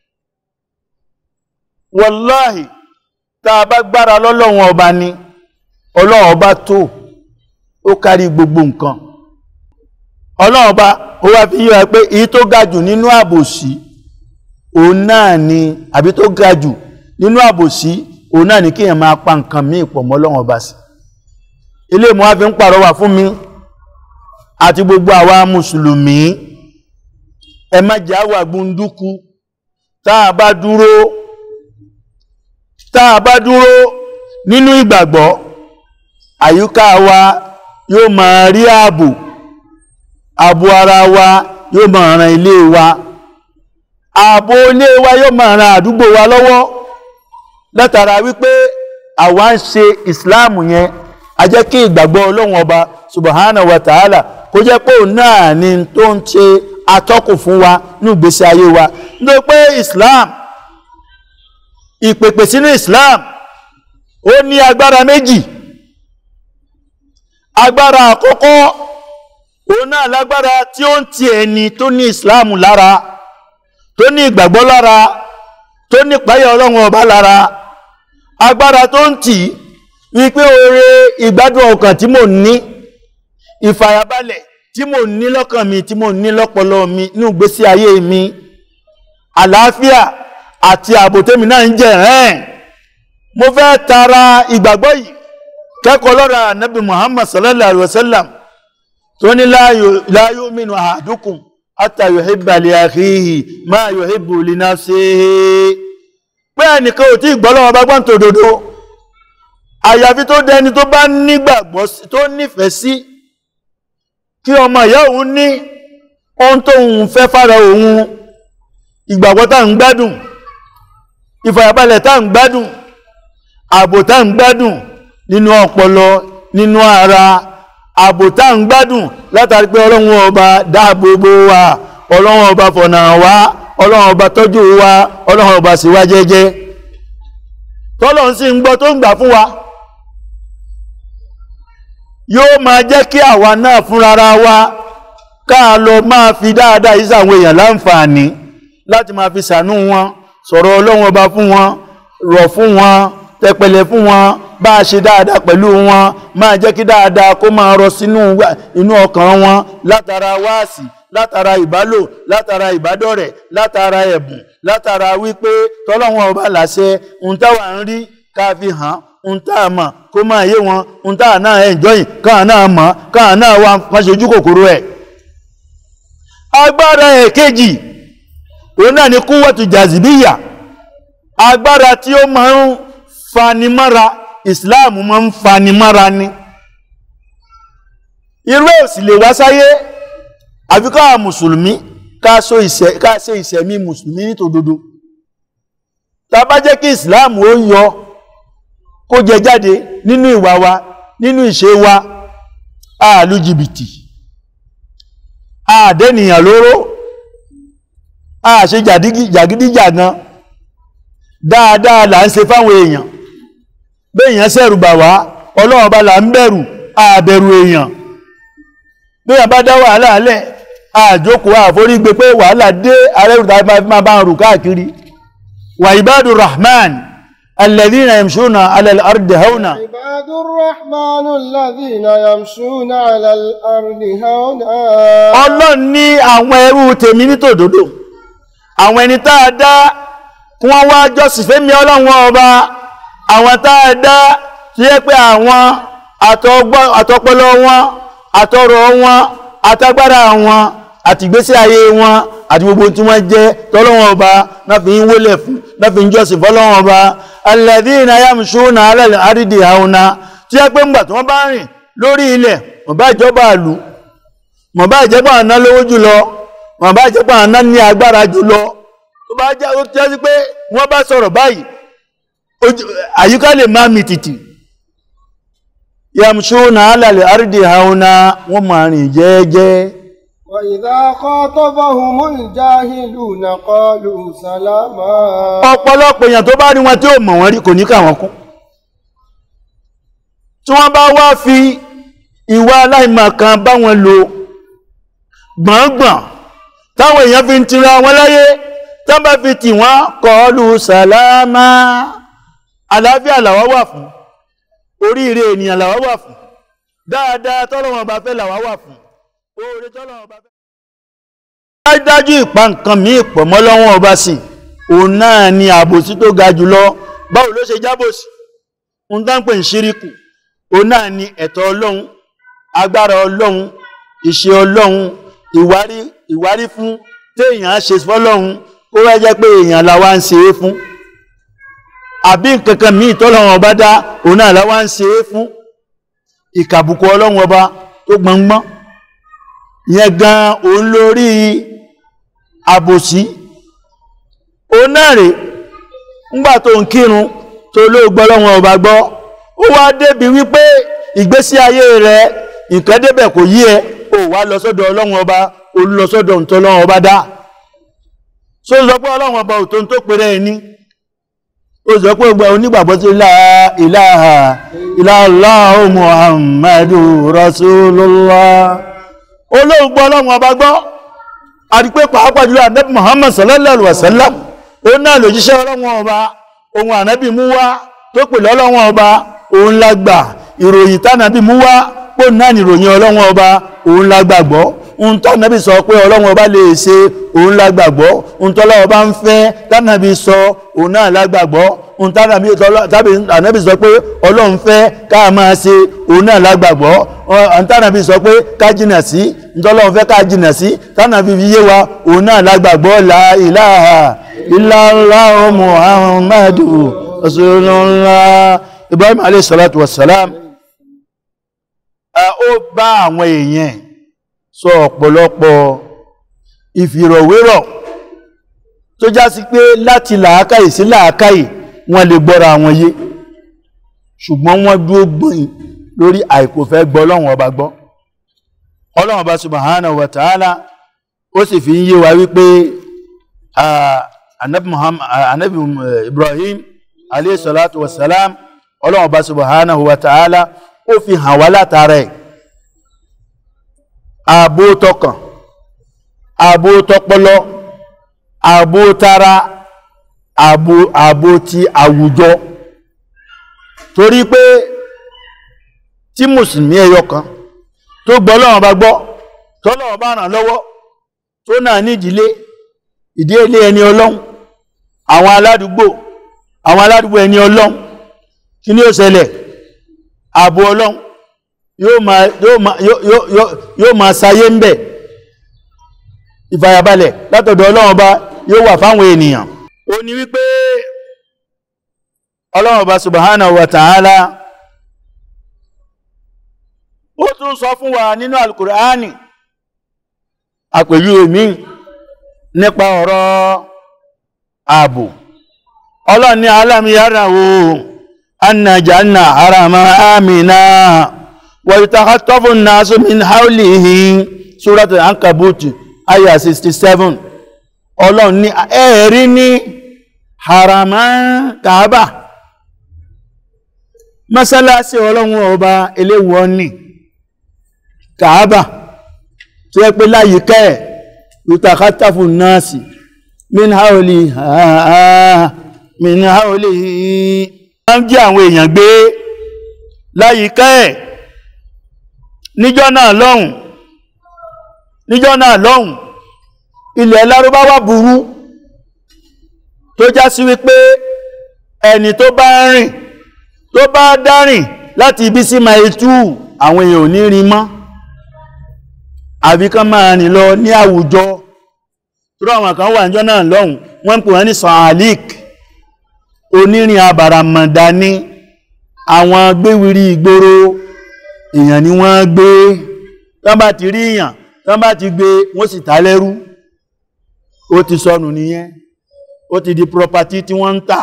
wọláhì táa bá gbára lọ́lọ́run ọba ni ọlọ́run ọba tó ó kárí gbogbo nǹkan ọlọ́run ọba ó wá fi yíwa pé èyí tó ga jù nínú àbòsí òun náà ni àbí tó ga jù nínú àbòsí òun náà ní kí èèyàn máa pa nǹkan míì pọ̀ mọ́ Ọlọ́run ọba sí ilé ìmọ̀ wá fi ń pàrọwà fún mi àti gbogbo àwa mùsùlùmí ẹ má jẹ́ àwà gbunduku tá a bá dúró tá a bá dúró nínú ìgbàgbọ́ àyíká wa yóò máa rí ààbò ààbò ara wa yóò máa ran ilé wa ààbò ilé wa yóò máa ran àdúgbò wa lọ́wọ́ látara wípé àwa ń ṣe ìsìláàmù yẹn a jẹ́ kí ìgbàgbọ́ ọlọ́run ọba subhanahu wa ta'ala kó jẹ́ pé òun náà ni tó ń ṣe atọ́kùn fún wa ní ìgbésí ayé wa nítorí pé islam ìpèpè sínú islam ó ní agbára méjì agbára àkọ́kọ́ òun náà lágbára tí ó ń ti ẹni tó ní islam lára tó ní ìgbàgbọ́ lára tó ní páyà ọlọ́run ọba lára agbára tó ń tì wípé oore ìgbádùn ọkàn tí mò ń ní ìfàyàbalẹ̀ tí mò ń ní lọ́kàn mi tí mò ń ní lọ́pọlọ mi ní ìgbésí ayé mi àlàáfíà àti ààbò tèmi náà ń jẹ ẹ̀ẹ́n mo fẹ́ tara ìgbàgbọ́ yìí kẹ́kọ̀ọ́ lọ́ra ànábì Muhammad sallallahu alaihi wasallam tó ní la yu'minu ahadukum hatta yuhibba li akhihi ma yuhibbu li nafsihi pé ẹnìkan ò tí ìgbọ́lọ́wọ́ bá gbọ́n tó dodo àyàfi tó dẹni tó bá nígbàgbọ́ tó nífẹ̀ẹ́ sí kí ọmọ ìyá òun ní ohun tó ń fẹ́ fára òun ìgbàgbọ́ tá ń gbádùn ìfàyàbalẹ̀ tá ń gbádùn ààbò tá ń gbádùn nínú ọpọlọ nínú ara ààbò tá ń gbádùn látàrí pé ọlọ́run ọba dáàbòbò wa ọlọ́run ọba fọ̀nà wa ọlọ́run ọba tọ́jú wa ọlọ́run ọba sì wá jẹ́jẹ́ tọ́lọ́run sì ń gbọ́ tó ń gbà fún wa yóò máa jẹ́ kí àwa náà fúnrara wa káà lọ máa fi dáadáa yìí sàwọn èèyàn láǹfààní láti máa fi sànú wọn sọ̀rọ̀ ọlọ́run ọba fún wọn rọ̀ fún wọn tẹpẹlẹ fún wọn bá a ṣe dáadáa pẹ̀lú wọn máa jẹ́ kí dáadáa kó máa rọ sínú inú ọkàn wọn látara wáàsì látara ìbálò látara ìbádọ́rẹ̀ látara ẹ̀bùn látara wípé tọ́lọ́wọ́n ọba làṣẹ ohun táwa ń rí ká fi hàn ohun tá a mọ̀ kó máa yé wọn ohun tá a náà ẹ̀jọ́yìn káà náà mọ̀ káà náà wá wọ́n ṣojú kòkòrò ẹ̀. agbára ẹ̀ kejì òun náà ni kúwọ́tù jàzìbíyà agbára tí ó máa ń fanimára ìsìláàmù máa ń fanimára ni irú ẹ̀ sì lè wá sáyé àfi ká mùsùlùmí ká ṣe ìṣẹ̀mí mùsùlùmí nítòdodo tá bá jẹ́ kí ìsìláàmù ó yọ kó jẹ jáde nínú ìwà wa nínú ìṣe wa àlú jìbìtì àdẹ́nìyàn lóró àṣe jàgídíjàgan dáadáa là ń ṣe fáwọn èèyàn béèyàn ṣẹ̀rù bà wá ọlọ́run bá là ń bẹ̀rù àbẹ̀rù èèyàn béèyàn bá dá wàhálà alẹ́ àjókòó àforígbé pé wàhálà dé arẹ́rù tàbí máa bá ń rù káàkiri wà ìbádù rahman alladhina yamshuna ala al-ardi hauna عباد الرحمن الذين يمشون على الأرض هونا ọlọ́run ní àwọn ẹrú tèmi ní tòdodo àwọn ẹni tá a dá kí wọ́n wá jọ́sìn fẹ́mi ọlọ́run ọba àwọn tá a dá tí yẹ pé àwọn àtọgbọ́- àtọpọlọ wọn àtọrọ̀ wọn àtagbára wọn àti ìgbésí ayé wọn àti gbogbo tí wọ́n jẹ́ tọ́lọ́wọ́n ọba náà fi ń wólẹ̀ fún náà fi ń jọ́sìn fọ́lọ́wọ́n ọba alladhina yamshuna ala al-ardi hauna tí yẹ pé ńgbà tí wọ́n bá rìn lórí ilẹ̀ wọ́n bá ìjọba àlù mọ̀ bá ìjẹ́pọ̀ àná lówó jùlọ mọ̀ bá ìjẹ́pọ̀ àná ní agbára jùlọ tó bá jẹ́ ó jẹ́ sí pé wọ́n bá sọ̀rọ̀ báyìí ojú- àyíká lè máa mì tìtì yamshuna ala al-ardi hauna wọ́n máa rìn jẹ́ẹ́jẹ́ وإذا خاطبهم الجاهلون قالوا سلاما ọ̀pọ̀lọpọ̀ èèyàn tó bá rí wọn tí ó mọ̀ wọ́n rí kò ní kà wọ́n kún tí wọ́n bá wá fi ìwà aláìmọ̀kan bá wọn lò gbọ̀ngbọ̀n táwọn èèyàn fi ń tira wọn láyé tán bá fi tì wọ́n kọlu sàlámà àlàáfíà làwá wà fún oríire ènìyàn làwá wà fún dáadáa tọ́lọ́wọ́n bá fẹ́ làwá wà fún oore tọ́lọ́wọ́n bá fẹ́ dájú ìpa nǹkan míì pọ̀ mọ́ lọ́wọ́ ọba sí òun náà ni àbòsí tó ga jùlọ báwo ló ṣe jábòsí ń dánpè ń ṣíríkù òun náà ni ẹ̀tọ́ ọlọ́run agbára ọlọ́run ìṣe ọlọ́run ìwárí ìwárí fún téèyàn á ṣe fọ́lọ́run ó wá jẹ́ pé èèyàn làwa ń ṣe é fún àbí nǹkan kan míì tọ́lọ́run ọba dá òun náà làwa ń ṣe é fún ìkàbùkù ọlọ́run ọba tó gbọngbọ́n yẹn gan òun lórí àbòsí òun náà rè ńgbà tó ń kírun tó ló gbọ́ lọ́wọ́ ọba gbọ́ ó wá débi wípé ìgbésí ayé rẹ nǹkan débẹ̀ kò yí ẹ ó wá lọ sọ́dọ̀ ọlọ́wọ́ ọba ó lọ sọ́dọ̀ ǹtọ́ lọ́wọ́ ọba dá so sọ pé ọlọ́wọ́ ọba ò tó ń tó péré ẹni ó sọ pé gbogbo onígbàgbọ́ sí la ilaha illallahu muhammadu rasulullah olóògbọ́ ọlọ́wọ́ ọba gbọ́ àti pé pàápàá jùlọ ànábì muhammad sallallahu alaihi wasallam ó náà lòjíṣẹ́ ọlọ́wọ́n ọba ohun ànábì mú wá tó pèlú ọlọ́wọ́n ọba òun la gbà ìròyìn tánàbì mú wá pò náà ní ìròyìn ọlọ́wọ́n ọba òun la gbàgbọ́ ohun tánàbì sọ pé ọlọ́wọ́n ọba lè ṣe òun la gbàgbọ́ ohun tọ́lọ́wọ́ bá ń fẹ́ tánàbì sọ òun náà la gbàgbọ́ ohun tánàbì ànábì sọ pé ọlọ́run fẹ́ ká máa ṣe òun náà la gbàgbọ́ ohun tánàbì sọ pé ká jìnà sí ntọ́lọ́run fẹ́ ká jìnà sí tánàbì fi yé wa òun náà la gbàgbọ́ la ilaha illallahu muhammadu rasulullah ibrahim alayhi salatu wassalam ó bá àwọn èèyàn sọ ọ̀pọ̀lọpọ̀ ìfìrọ̀wérọ̀ tó já sí pé láti làákàyè sí làákàyè wọ́n lè gbọ́ra àwọn yé ṣùgbọ́n wọ́n dúró gbọ́yìn lórí àìkò fẹ́ gbọ́ ọlọ́run ọba gbọ́ ọlọ́run ọba subhanahu wa ta'ala ó sì fi ń yé wa wípé anabi muhammad anabi ibrahim alayhi salatu wa salam ọlọ́run ọba subhanahu wa ta'ala ó fi hàn wá látara ẹ̀ ààbò tọkàn ààbò tọpọlọ ààbò tara ààbò ààbò ti àwùjọ torí pé tí mùsùlùmí ẹyọ kan tó gbọ́ Ọlọ́run bá gbọ́ tọ́lọ́run bá ràn lọ́wọ́ tó náà ní ìdílé ìdílé ẹni Ọlọ́run àwọn aládùúgbò àwọn aládùúgbò ẹni Ọlọ́run kí ni ó ṣẹlẹ̀ ààbò Ọlọ́run yóò máa yóò máa yóò yóò máa sayé ń bẹ̀ ìfàyàbalẹ̀ látọ̀dọ̀ Ọlọ́run Ọba yóò wà fáwọn ènìyàn ó ní wípé Ọlọ́run Ọba subhanahu wa ta'ala ó tún sọ fún wa nínú alukur'ani àpèjúwe mi nípa ọ̀rọ̀ ààbò Ọlọ́run ní alam yarawu anna janna harama amina ويتخطف الناس من حوله سورة العنكبوت آية 67 ọlọ́run ní ẹ̀rí ní harama kaaba mọ́sálásí ọlọ́run ọba eléwọ́ ní kaaba tí ó pé láyìíká ẹ̀ yutakatafu nasi min haoli ha min haoli wọ́n jí àwọn èèyàn gbé láyìíká ẹ̀ níjọ́ náà lọ́hùn níjọ́ náà lọ́hùn ilẹ̀ lárúbáwá burú tó já sí wípé ẹni tó bá rìn tó bá dárìn láti ibi sí máa tú àwọn èèyàn ò ní rí mọ́ àbí kán máa rìn lọ ní àwùjọ tó àwọn kan wà níjọ́ náà lọ́hùn wọ́n ń pè wọ́n ní sọ̀hálík onírin abàràmọ̀dá ní àwọn gbéwìrí ìgboro èèyàn ni wọ́n gbé tán bá ti rí èèyàn tán bá ti gbé wọ́n sì ta lẹ́rú ó ti sọnù nìyẹn ó ti di property tí wọ́n ń tà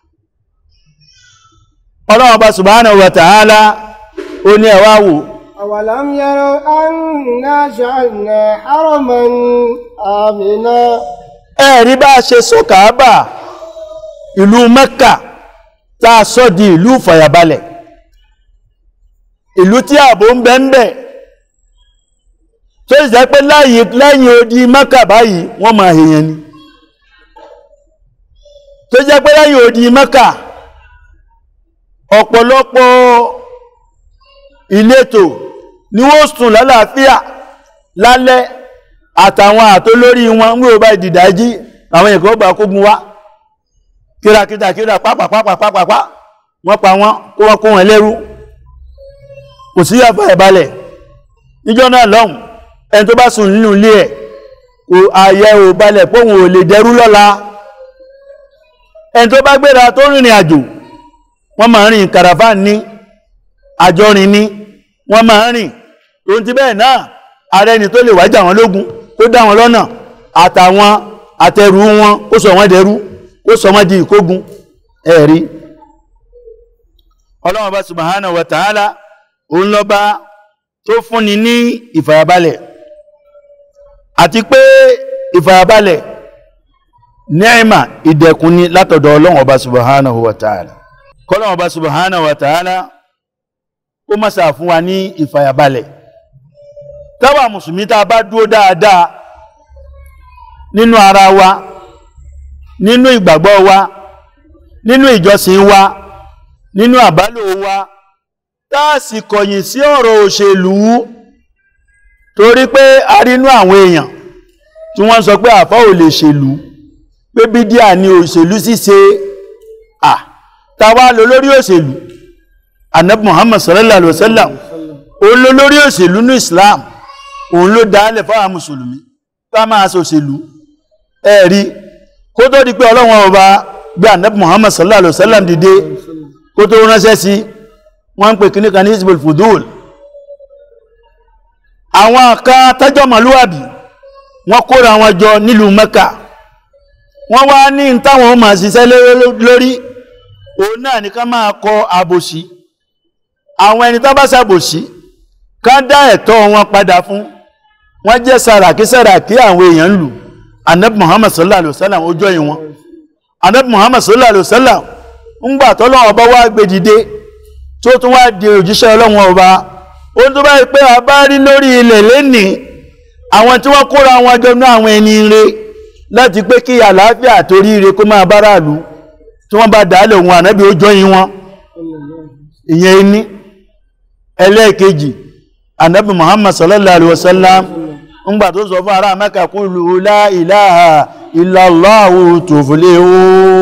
ọlọ́wọ́n bá subhanahu wa ta'ala ó ní ẹ̀wà wò أولم يروا أنا جعلنا حرما آمنا ẹ̀rí bá ṣe sọ Káàbà ìlú Mẹ́kà tá a sọ di ìlú fàyàbalẹ̀ ìlú tí ààbò ń bẹ ń bẹ tó sì jẹ́ pé lẹ́yìn odi Mẹ́kà báyìí wọ́n máa èèyàn ni tó jẹ́ pé lẹ́yìn odi Mẹ́kà ọ̀pọ̀lọpọ̀ ìletò ni wọ́n sùn lálàáfíà lálẹ́ àtàwọn àtólórí wọn ń wíwọ́ bá ìdìdájí àwọn èkó gbà kógun wá kírakíta kíra pápápápápápá wọ́n pa wọ́n kó wọ́n kó wọn lẹ́rú kò sí àfà ìbalẹ̀ níjọ́ náà lọ́hùn ẹni tó bá sùn nínú ilé ẹ̀ kò ààyè ò balẹ̀ póhùn ò lè dẹrú lọ́la ẹni tó bá gbéra tó rìnrìn àjò wọ́n máa rìn kàràfán ní àjọrin ní wọ́n máa rìn tó ti bẹ́ẹ̀ náà ààrẹ ni tó lè wájà wọn lógun tó dá wọn lọ́nà àtàwọn àtẹrù wọn ó sọ wọ́n dẹrú ó sọ wọ́n di ìkógun ẹ̀rí ọlọ́wọ́n bá subhanahu wa ta'ala òun lọ́ba tó fúnni ní ìfàyàbalẹ̀ àti pé ìfàyàbalẹ̀ ni'ima ìdẹ̀kùn ni látọ̀dọ̀ ọlọ́wọ́n bá subhanahu wa ta'ala kọ́lọ́wọ́n bá subhanahu wa ta'ala ó mọ́sà fún wa ní ìfàyàbalẹ̀ táwa mùsùlùmí tá a bá dúró dáadáa nínú ara wa nínú ìgbàgbọ́ wa nínú ìjọsìn wa nínú àbálò wa táàsì kọ̀yìn sí ọ̀rọ̀ òṣèlú torí pé a rí inú àwọn èèyàn tí wọ́n sọ pé àfá ò lè ṣèlú pé bídíà ni òṣèlú ṣíṣe à tàwa lò lórí òṣèlú anabi muhammad sallallahu alaihi wasallam òun ló lórí òṣèlú ní islam òun ló dálẹ̀ fáwọn mùsùlùmí ká máa ṣòṣèlú ẹ̀rí kó tó di pé ọlọ́wọ́n ọba gbé anabi muhammad sallallahu alaihi wasallam dìde kó tó ránṣẹ́ sí wọ́n ń pè kíní kan ní isbul fudul àwọn kan tẹ́jọ́ màlúwàbí wọ́n kóra wọn jọ nílùú mẹ́kà wọ́n wá ní táwọn máa ṣiṣẹ́ lórí òun náà ní ká máa kọ àbòsí àwọn ẹni tó bá ṣàbòsí ká dá ẹ̀tọ́ wọn padà fún wọ́n jẹ́ sàràkí sàràkí àwọn èèyàn lù anabi muhammad sallallahu alaihi wasallam ojú ẹ̀yìn wọn anabi muhammad sallallahu alaihi wasallam ń gbà tọ́lọ́wọ́ ọba wá gbé dìde tó tún wá di òjíṣẹ́ ọlọ́wọ́ ọba ó tó bá pé a bá rí lórí ilẹ̀ lẹ́nìí àwọn tí wọ́n kóra wọn jọ ní àwọn ẹni ire láti pé kí àlàáfíà àtorí ire kó máa báráàlú tí wọ́n bá dálẹ̀ òun ànábì ó jọyìn wọn ìyẹn ní ẹlẹ́ẹ̀kejì ànábì muhammad sallallahu alaihi wasallam ń gbà tó sọ fún ará mẹ́kà qulu la ilaha illallahu tuflihu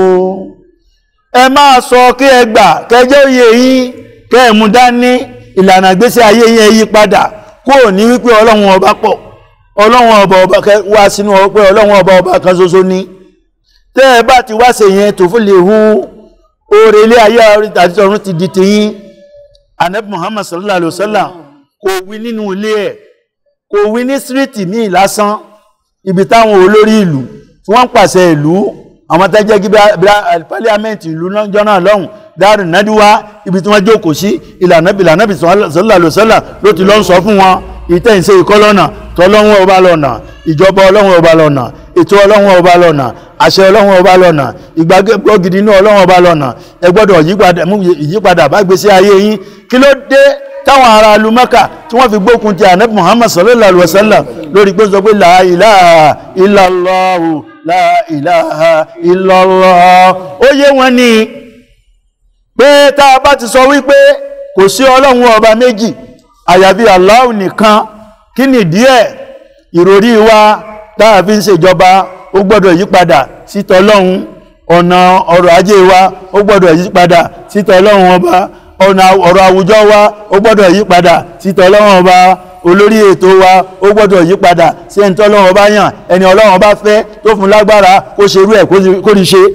ẹ máa sọ kí ẹ gbà kẹjẹ́ òye yín kẹ́ẹ̀mú dání ìlànà gbésí ayé yẹn yí padà kó ní wípé ọlọ́run ọba pọ̀ ọlọ́run ọba ọba wá sínú ọpẹ́ ọlọ́run ọba ọba kan ṣoṣo ní tẹ́ ẹ bá ti wá ṣe yẹn tó fún lè hu oore ilé ayé àti ọ̀run ti di tiyín anabi muhammad sallallahu alaihi wasallam kò wí nínú ilé ẹ̀ kò wí ní síríìtì míì lásán ibi táwọn olórí ìlú tí wọ́n ń pàṣẹ ìlú àwọn tẹ́jẹ́ gí pálíámẹ́ǹtì ìlú lọ́jọ́ náà lọ́hùn dáàrù nádíwá ibi tí wọ́n jókòó sí ìlànà ìlànà sallallahu alaihi wasallam ló ti lọ ń sọ fún wọn ìtẹ̀sẹ̀ ìkọ́ lọ́nà tọ́lọ́run ọba lọ́nà ìjọba ọlọ́run ọba lọ́nà ètò ọlọ́run ọba lọ́nà àṣẹ ọlọ́run ọba lọ́nà ìgbàgbọ́ gidi inú ọlọ́run ọba lọ́nà ẹ gbọ́dọ̀ yípadà mú ìyípadà bá gbèsè ayé yín kí ló dé táwọn ará lu Mẹ́kà tí wọ́n fi gbókun ti ànábì Muhammad sallallahu alaihi wasallam lórí pé sọ pé la ilaha illallah la ilaha illallah ó yé wọn ní pé tá a bá ti sọ wípé kò sí ọlọ́run ọba méjì àyàfi Allah nìkan kí ni díẹ̀ ìròrí wa táà fi ń ṣèjọba ó gbọ́dọ̀ yípadà sí tọlọ́run ọ̀nà ọrọ̀ ajé wa ó gbọ́dọ̀ yípadà sí tọlọ́run ọba ọ̀nà ọ̀rọ̀ àwùjọ wa ó gbọ́dọ̀ yípadà sí tọlọ́run ọba olórí ètò wa ó gbọ́dọ̀ yípadà sí ẹni tọ́lọ́run ọba yàn ẹni ọlọ́run ọba fẹ́ tó fún lágbára kó ṣerú ẹ̀ kó rí ṣe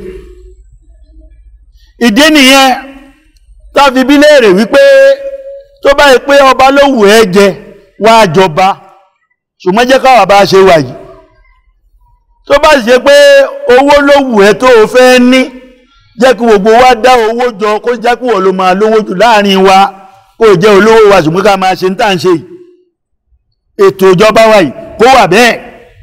ìdí nìyẹn tá fi bí léèrè wípé tó bá yẹ pé ọba ló wù ẹ́ jẹ wá jọba ṣùgbọ́n jẹ́ káwà bá ṣe wà yìí tó bá ṣe pé owó ló wù ẹ́ tó o fẹ́ ní jẹ́ kí gbogbo wa dá owó jọ kó jẹ́ kí wọ́n ló máa lówó jù láàrin wa kó jẹ́ olówó wa ṣùgbọ́n ká máa ṣe ń tà ń ṣe yìí ètò ìjọba wa yìí kó wà bẹ́ẹ̀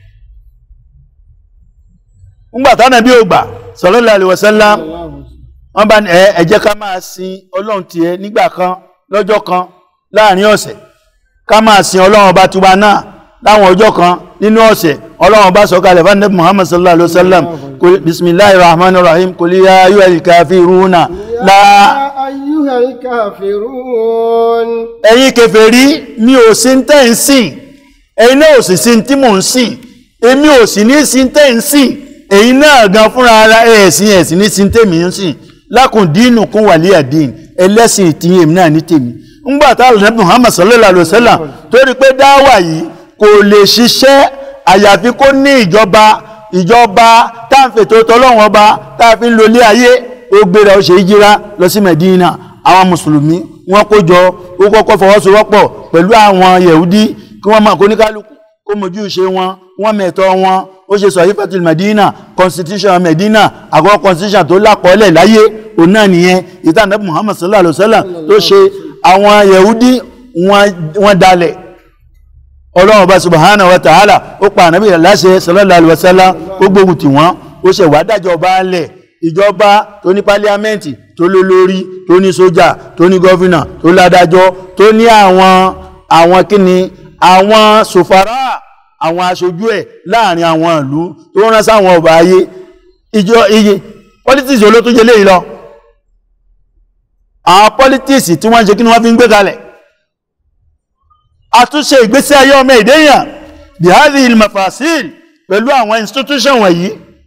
ńgbà tánà bí ó gbà sallallahu alaihi wasallam wọ́n bá ní ẹ jẹ́ ká máa sin ọlọ́run tiẹ̀ nígbà kan lọ́jọ́ kan láàrin ọ̀sẹ̀ ká máa sin ọlọ́run ọba tiwa náà láwọn ọjọ́ kan nínú ọ̀sẹ̀ ọlọ́run ọba sọ̀kalẹ̀ fún Ànábì Muhammad sallallahu alaihi wasallam bismillahir rahmanir rahim kul ya ayyuhal kafiruna la ayyuhal kafirun ẹ̀yin kèfèrí mi ò sí tẹ́ ń sìn ẹ̀yin náà ò sì sí tí mò ń sìn èmi ò sì ní sí tẹ́ ń sìn ẹ̀yin náà gan fúnra ara ẹ̀ẹ̀sìn ẹ̀sìn ní sí tèmi ń sìn lákùn dínú kún wàlíyà dín ẹlẹ́sìn ìtìyìn èmi náà ní tèmi ńgbà tá àlùfẹ́ Muhammad sallallahu alaihi wasallam torí pé dáwà yìí kò lè ṣiṣẹ́ àyàfi kó ní ìjọba ìjọba táǹfètò tọlọ́wọ́n ọba táàfi ń lo ilé ayé ó gbéra ó ṣe ìjìra lọ sí Medina àwọn mùsùlùmí wọ́n kó jọ ó kọ́kọ́ fọwọ́sowọ́pọ̀ pẹ̀lú àwọn yẹ̀húdí kí wọ́n máa kó ní kálukú kó mojú ṣe wọn wọ́n mẹ̀tọ́ wọn ó ṣe sọ yífẹ́tìl Medina constitution Medina àkọ́kọ́ constitution tó lápọ̀ọ́lẹ̀ láyé òun náà nìyẹn ìtàn Muhammad sallallahu alaihi wasallam tó ṣe àwọn yẹ̀húdí wọ́n dalẹ̀ ọlọ́run ọba subhanahu wa ta'ala ó pa ànábì láṣẹ sallallahu alaihi wasallam ó gbógun tì wọ́n ó ṣe wá dájọ́ ọba lẹ̀ ìjọba tó ní pálíámẹ́ǹtì tó lólórí tó ní sójà tó ní gọ́fìnà tó ládájọ́ tó ní àwọn àwọn kíni àwọn sòfàrà àwọn aṣojú ẹ̀ láàrin àwọn ìlú tó rán sáwọn ọba ayé ìjọ iye politics olótún jẹ léyìí lọ àwọn politics tí wọ́n ń ṣe kí ni wọ́n fi ń gbé kalẹ̀ àtúnṣe ìgbésí ayé ọmọ ìdẹ́yàn bihari ilmafasil pẹ̀lú àwọn institution wọ̀nyí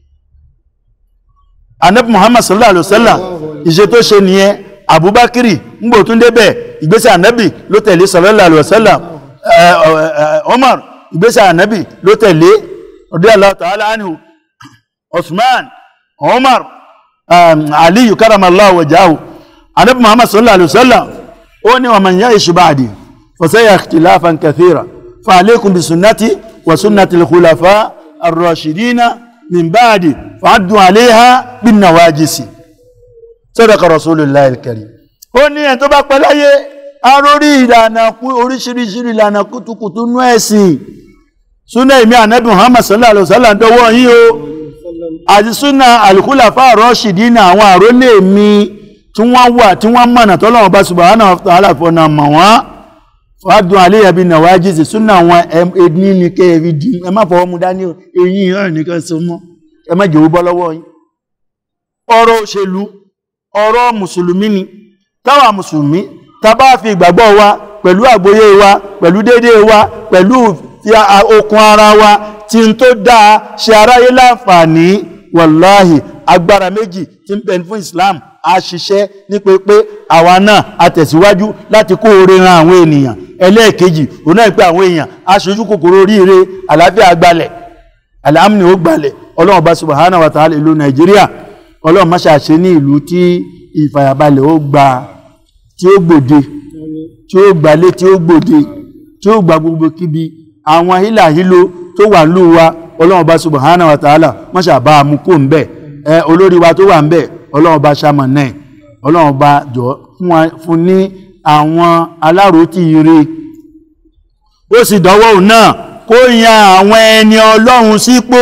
anabi muhammad sallallahu alaihi wasallam ìṣe tó ṣe nìyẹn abubakiri ngbò tún débẹ̀ ìgbésí anabi ló tẹ̀lé sallallahu alaihi wasallam omar ìgbésí anabi ló tẹ̀lé radiyallahu ta'ala anhu osman omar aliyu karamallahu wajahu anabi muhammad sallallahu alaihi wasallam ó ní wa man ya'ish ba'di فسيا اختلافا كثيرا فعليكم بسنتي وسنة الخلفاء الراشدين من بعد فعدوا عليها بالنواجس صدق رسول الله الكريم ó ní ẹ̀ tó bá pẹ́ láyé arórí ìlànà oríṣiríṣi ìlànà kùtùkùtù nú ẹ̀sìn súnà ìmí ànábì Muhammad sallallahu alaihi wasallam dọwọ́ yín o àti súnà al-khulafa ar-rashidin àwọn àrólé mi tí wọ́n wà tí wọ́n mọ̀nà tọ́lọ́wọ́n bá subhanahu wa ta'ala fọ́nà mọ̀ wọ́n fàádùn aléyàbí nàwájíṣẹ́ súnà àwọn ẹni ní kẹrì dì ẹ má fọwọ́ mú dání èyí ìhàn nìkan so mọ́ ẹ má jẹ́wó bọ́ lọ́wọ́ yín ọ̀rọ̀ òṣèlú ọ̀rọ̀ mùsùlùmí ni táwa mùsùlùmí tá bá fi ìgbàgbọ́ wa pẹ̀lú àgbóyé wa pẹ̀lú dédé wa pẹ̀lú fi okun ara wa tí n tó dáa ṣe aráyé láǹfààní wàláhì agbára méjì tí ń bẹ fún Islam a ṣiṣẹ́ ní pé pé àwa náà a tẹ̀síwájú láti kó oore ran àwọn ènìyàn ẹlẹ́ẹ̀kejì òun náà pé àwọn èèyàn aṣojú kòkòrò oríire àlàáfíà gbalẹ̀ àlàámùnì ó gbalẹ̀ ọlọ́run bá subhanahu wa ta'ala ìlú nàìjíríà ọlọ́run má ṣàṣe ní ìlú tí ìfàyàbalẹ̀ ó gba tí ó gbòde tí ó gbalé tí ó gbòde tí ó gba gbogbo kíbi àwọn hílàhílo tó wà lù wa ọlọ́run bá subhanahu wa ta'ala má ṣàbá mú kó ń bẹ̀ ẹ olórí wa tó wà ń bẹ̀ ọlọ́run bá ṣàmọ̀ náà ọlọ́run bá jọ fún ní àwọn aláròtí ire ó sì dọ́wọ́ òun náà kó yan àwọn ẹni ọlọ́run sípò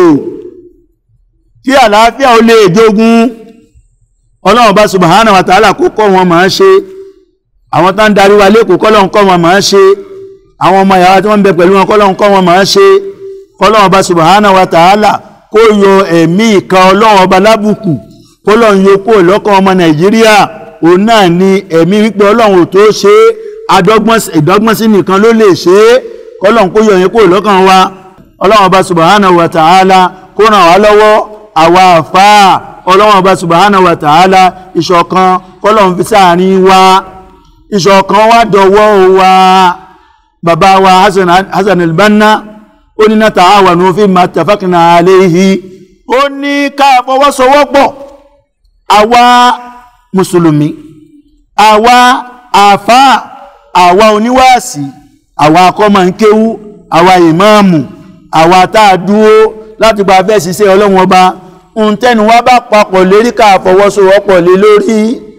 kí àlàáfíà ó lè jogun ọlọ́run bá subhanahu wa ta'ala kó kọ́ wọn máa ṣe àwọn tá ń darí wa lẹ́kọ̀ọ́ kọ́lọ́run kọ́ wọn máa ṣe àwọn ọmọ ìyàwó tí wọ́n ń bẹ pẹ̀lú wọn kọ́lọ́run kọ́ wọn máa ṣe kọ́lọ́run bá subhanahu wa ta'ala kó yọ ẹ̀mí ìka ọlọ́run ọba lábùkù kọ́lọ́run yọ kó lọ́kàn ọmọ nàìjíríà òun náà ni ẹ̀mí wípé ọlọ́run ò tó ṣe ìdọ́gbọ́nsí nìkan ló lè ṣe é kọ́lọ́run kó yọ yẹn kó lọ́kàn wa ọlọ́run ọba subhanahu wa ta'ala kó ràn wá lọ́wọ́ àwa àfáà ọlọ́run ọba subhanahu wa ta'ala ìṣọ̀kan kọ́lọ́run fi sáàrin wa ìṣọ̀kan wá dọ̀wọ́ wa bàbá wa Hasan al-Banna ó ní nata'awanu fimma ittafaqna alayhi ó ní ká fọwọ́sowọ́pọ̀ àwa mùsùlùmí àwa àfáà àwa oníwàásí àwa akọ́mọ̀nkéwú àwa ìmáàmù àwa tá a dúró láti gba fẹ́ ṣiṣẹ́ ọlọ́run ọba ohun tẹ́nu wá bá papọ̀ lérí ká fọwọ́sowọ́pọ̀ lé lórí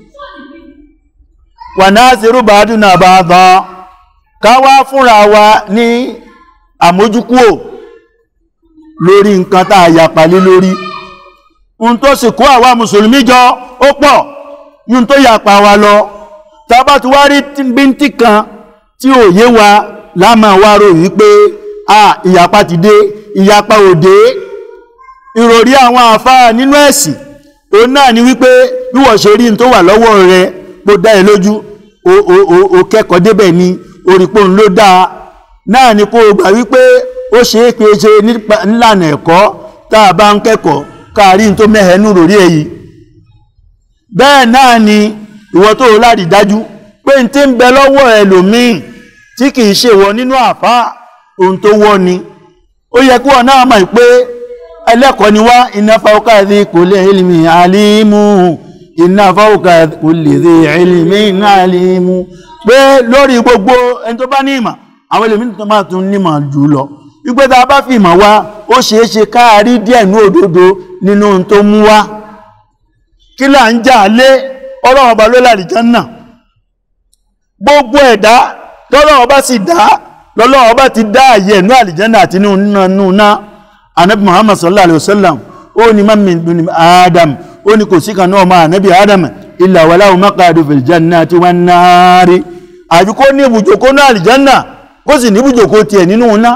wà náà sí rúbàádùn náà bá gan ká wá fúnra wa ní àmójúkúò lórí nǹkan tá a yapa lé lórí ohun tó sì kó àwa mùsùlùmí jọ ó pọ̀ yún tó yapa wa lọ tàbá tí wá rí bíntì kan tí ò yé wa láàmà wá rò wípé à ìyapa ti dé ìyapa òde ìròrí àwọn àfáà nínú ẹ̀sìn òun náà ni wípé bí wọ́n ṣe rí n tó wà lọ́wọ́ rẹ bó dá ẹ lójú o kẹ́kọ̀ọ́ débẹ̀ ni orípò ń ló dáa náà ni kó o gbà wípé ó ṣe é pé ṣe nílànà ẹ̀kọ́ tá a bá ń kẹ́kọ̀ọ́ káàrí n tó mẹ́hẹ̀ẹ́nú ròrí èyí bẹ́ẹ̀ náà ni ìwọ tó o láti dájú pé n tí ń bẹ lọ́wọ́ ẹlòmíì tí kìí ṣe wọ nínú àfáà ohun tó wọ́ ni ó yẹ kí wọn náà mọ̀ pé ẹlẹ́kọ̀ọ́ ni wá iná fáwọ́ká dhi kulli ilmi alimu iná fáwọ́ká kulli dhi ilmi alimu pé lórí gbogbo ẹni tó bá ní ìmọ̀ àwọn ẹlòmíì tó máa tún nímọ̀ jù lọ wípé tá a bá fi ìmọ̀ wá ó ṣeé ṣe káàrí díẹ̀ ní òdodo nínú ohun tó mú wá kí là ń jà lé ọlọ́run ọba ló lálìján náà gbogbo ẹ̀dá tọ́lọ́run ọba sì dá lọ́lọ́run ọba ti dá àyè ẹ̀nú àlìjánà àti nínú náà anabi muhammad sallallahu alaihi wasallam ó ní man min bani adam ó ní kò sí kan náà máa anabi adam illa walahu maqadu fil jannati wan nari àbí kó ní ibùjókòó náà àlìjánà kó sì ní ibùjókòó tiẹ̀ nínú náà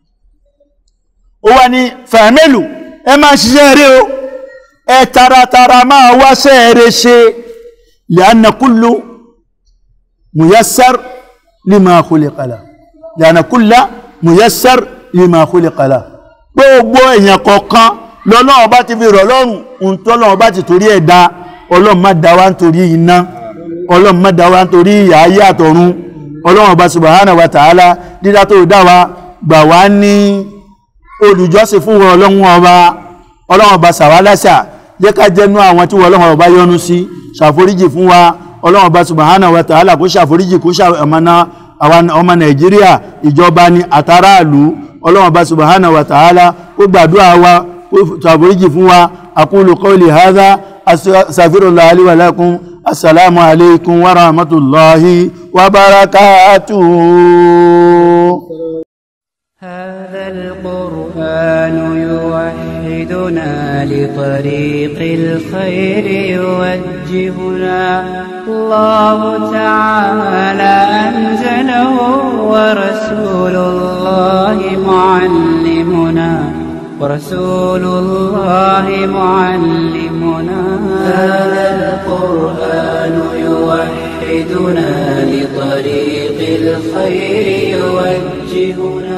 ó wá ní fàmílù ẹ máa ṣiṣẹ́ rí o ẹ taratara máa wáṣẹ́ rẹ̀ ṣe li'anna kullu muyassar lima khuliqa lahu li'anna kulla muyassar lima khuliqa lahu gbogbo èèyàn kọ̀ọ̀kan lọ́lọ́run bá ti fi rọ̀ lọ́rùn ohun tó lọ́run bá ti torí ẹ̀ dá ọlọ́run má dá wa nítorí iná ọlọ́run má dá wa nítorí ìyà ayé àtọ̀run ọlọ́run ọba subhanahu wa ta'ala dídá tó dá wa gbà wá ní olùjọ́sìn fún wọn ọlọ́run ọba ọlọ́run ọba sàwálásà jẹ́ ká jẹ́nu àwọn tí wọ́n ọlọ́run ọba yọ́nú sí ṣàforíjì fún wa ọlọ́run ọba subhanahu wa ta'ala kó ṣàforíjì kó ṣàmọ́ná àwọn ọmọ nàìjíríà ìjọba ni àtàràlú ọlọ́run ọba subhanahu wa ta'ala kó gbàdúrà wa kó ṣàforíjì fún wa aqulu qawli hadha astaghfirullah li wa lakum assalamu alaikum wa rahmatullahi wa barakatuh هذا القرآن يوحدنا لطريق الخير يوجهنا الله تعالى أنزله ورسول الله معلمنا ورسول الله معلمنا هذا القرآن يوحدنا لطريق الخير يوجهنا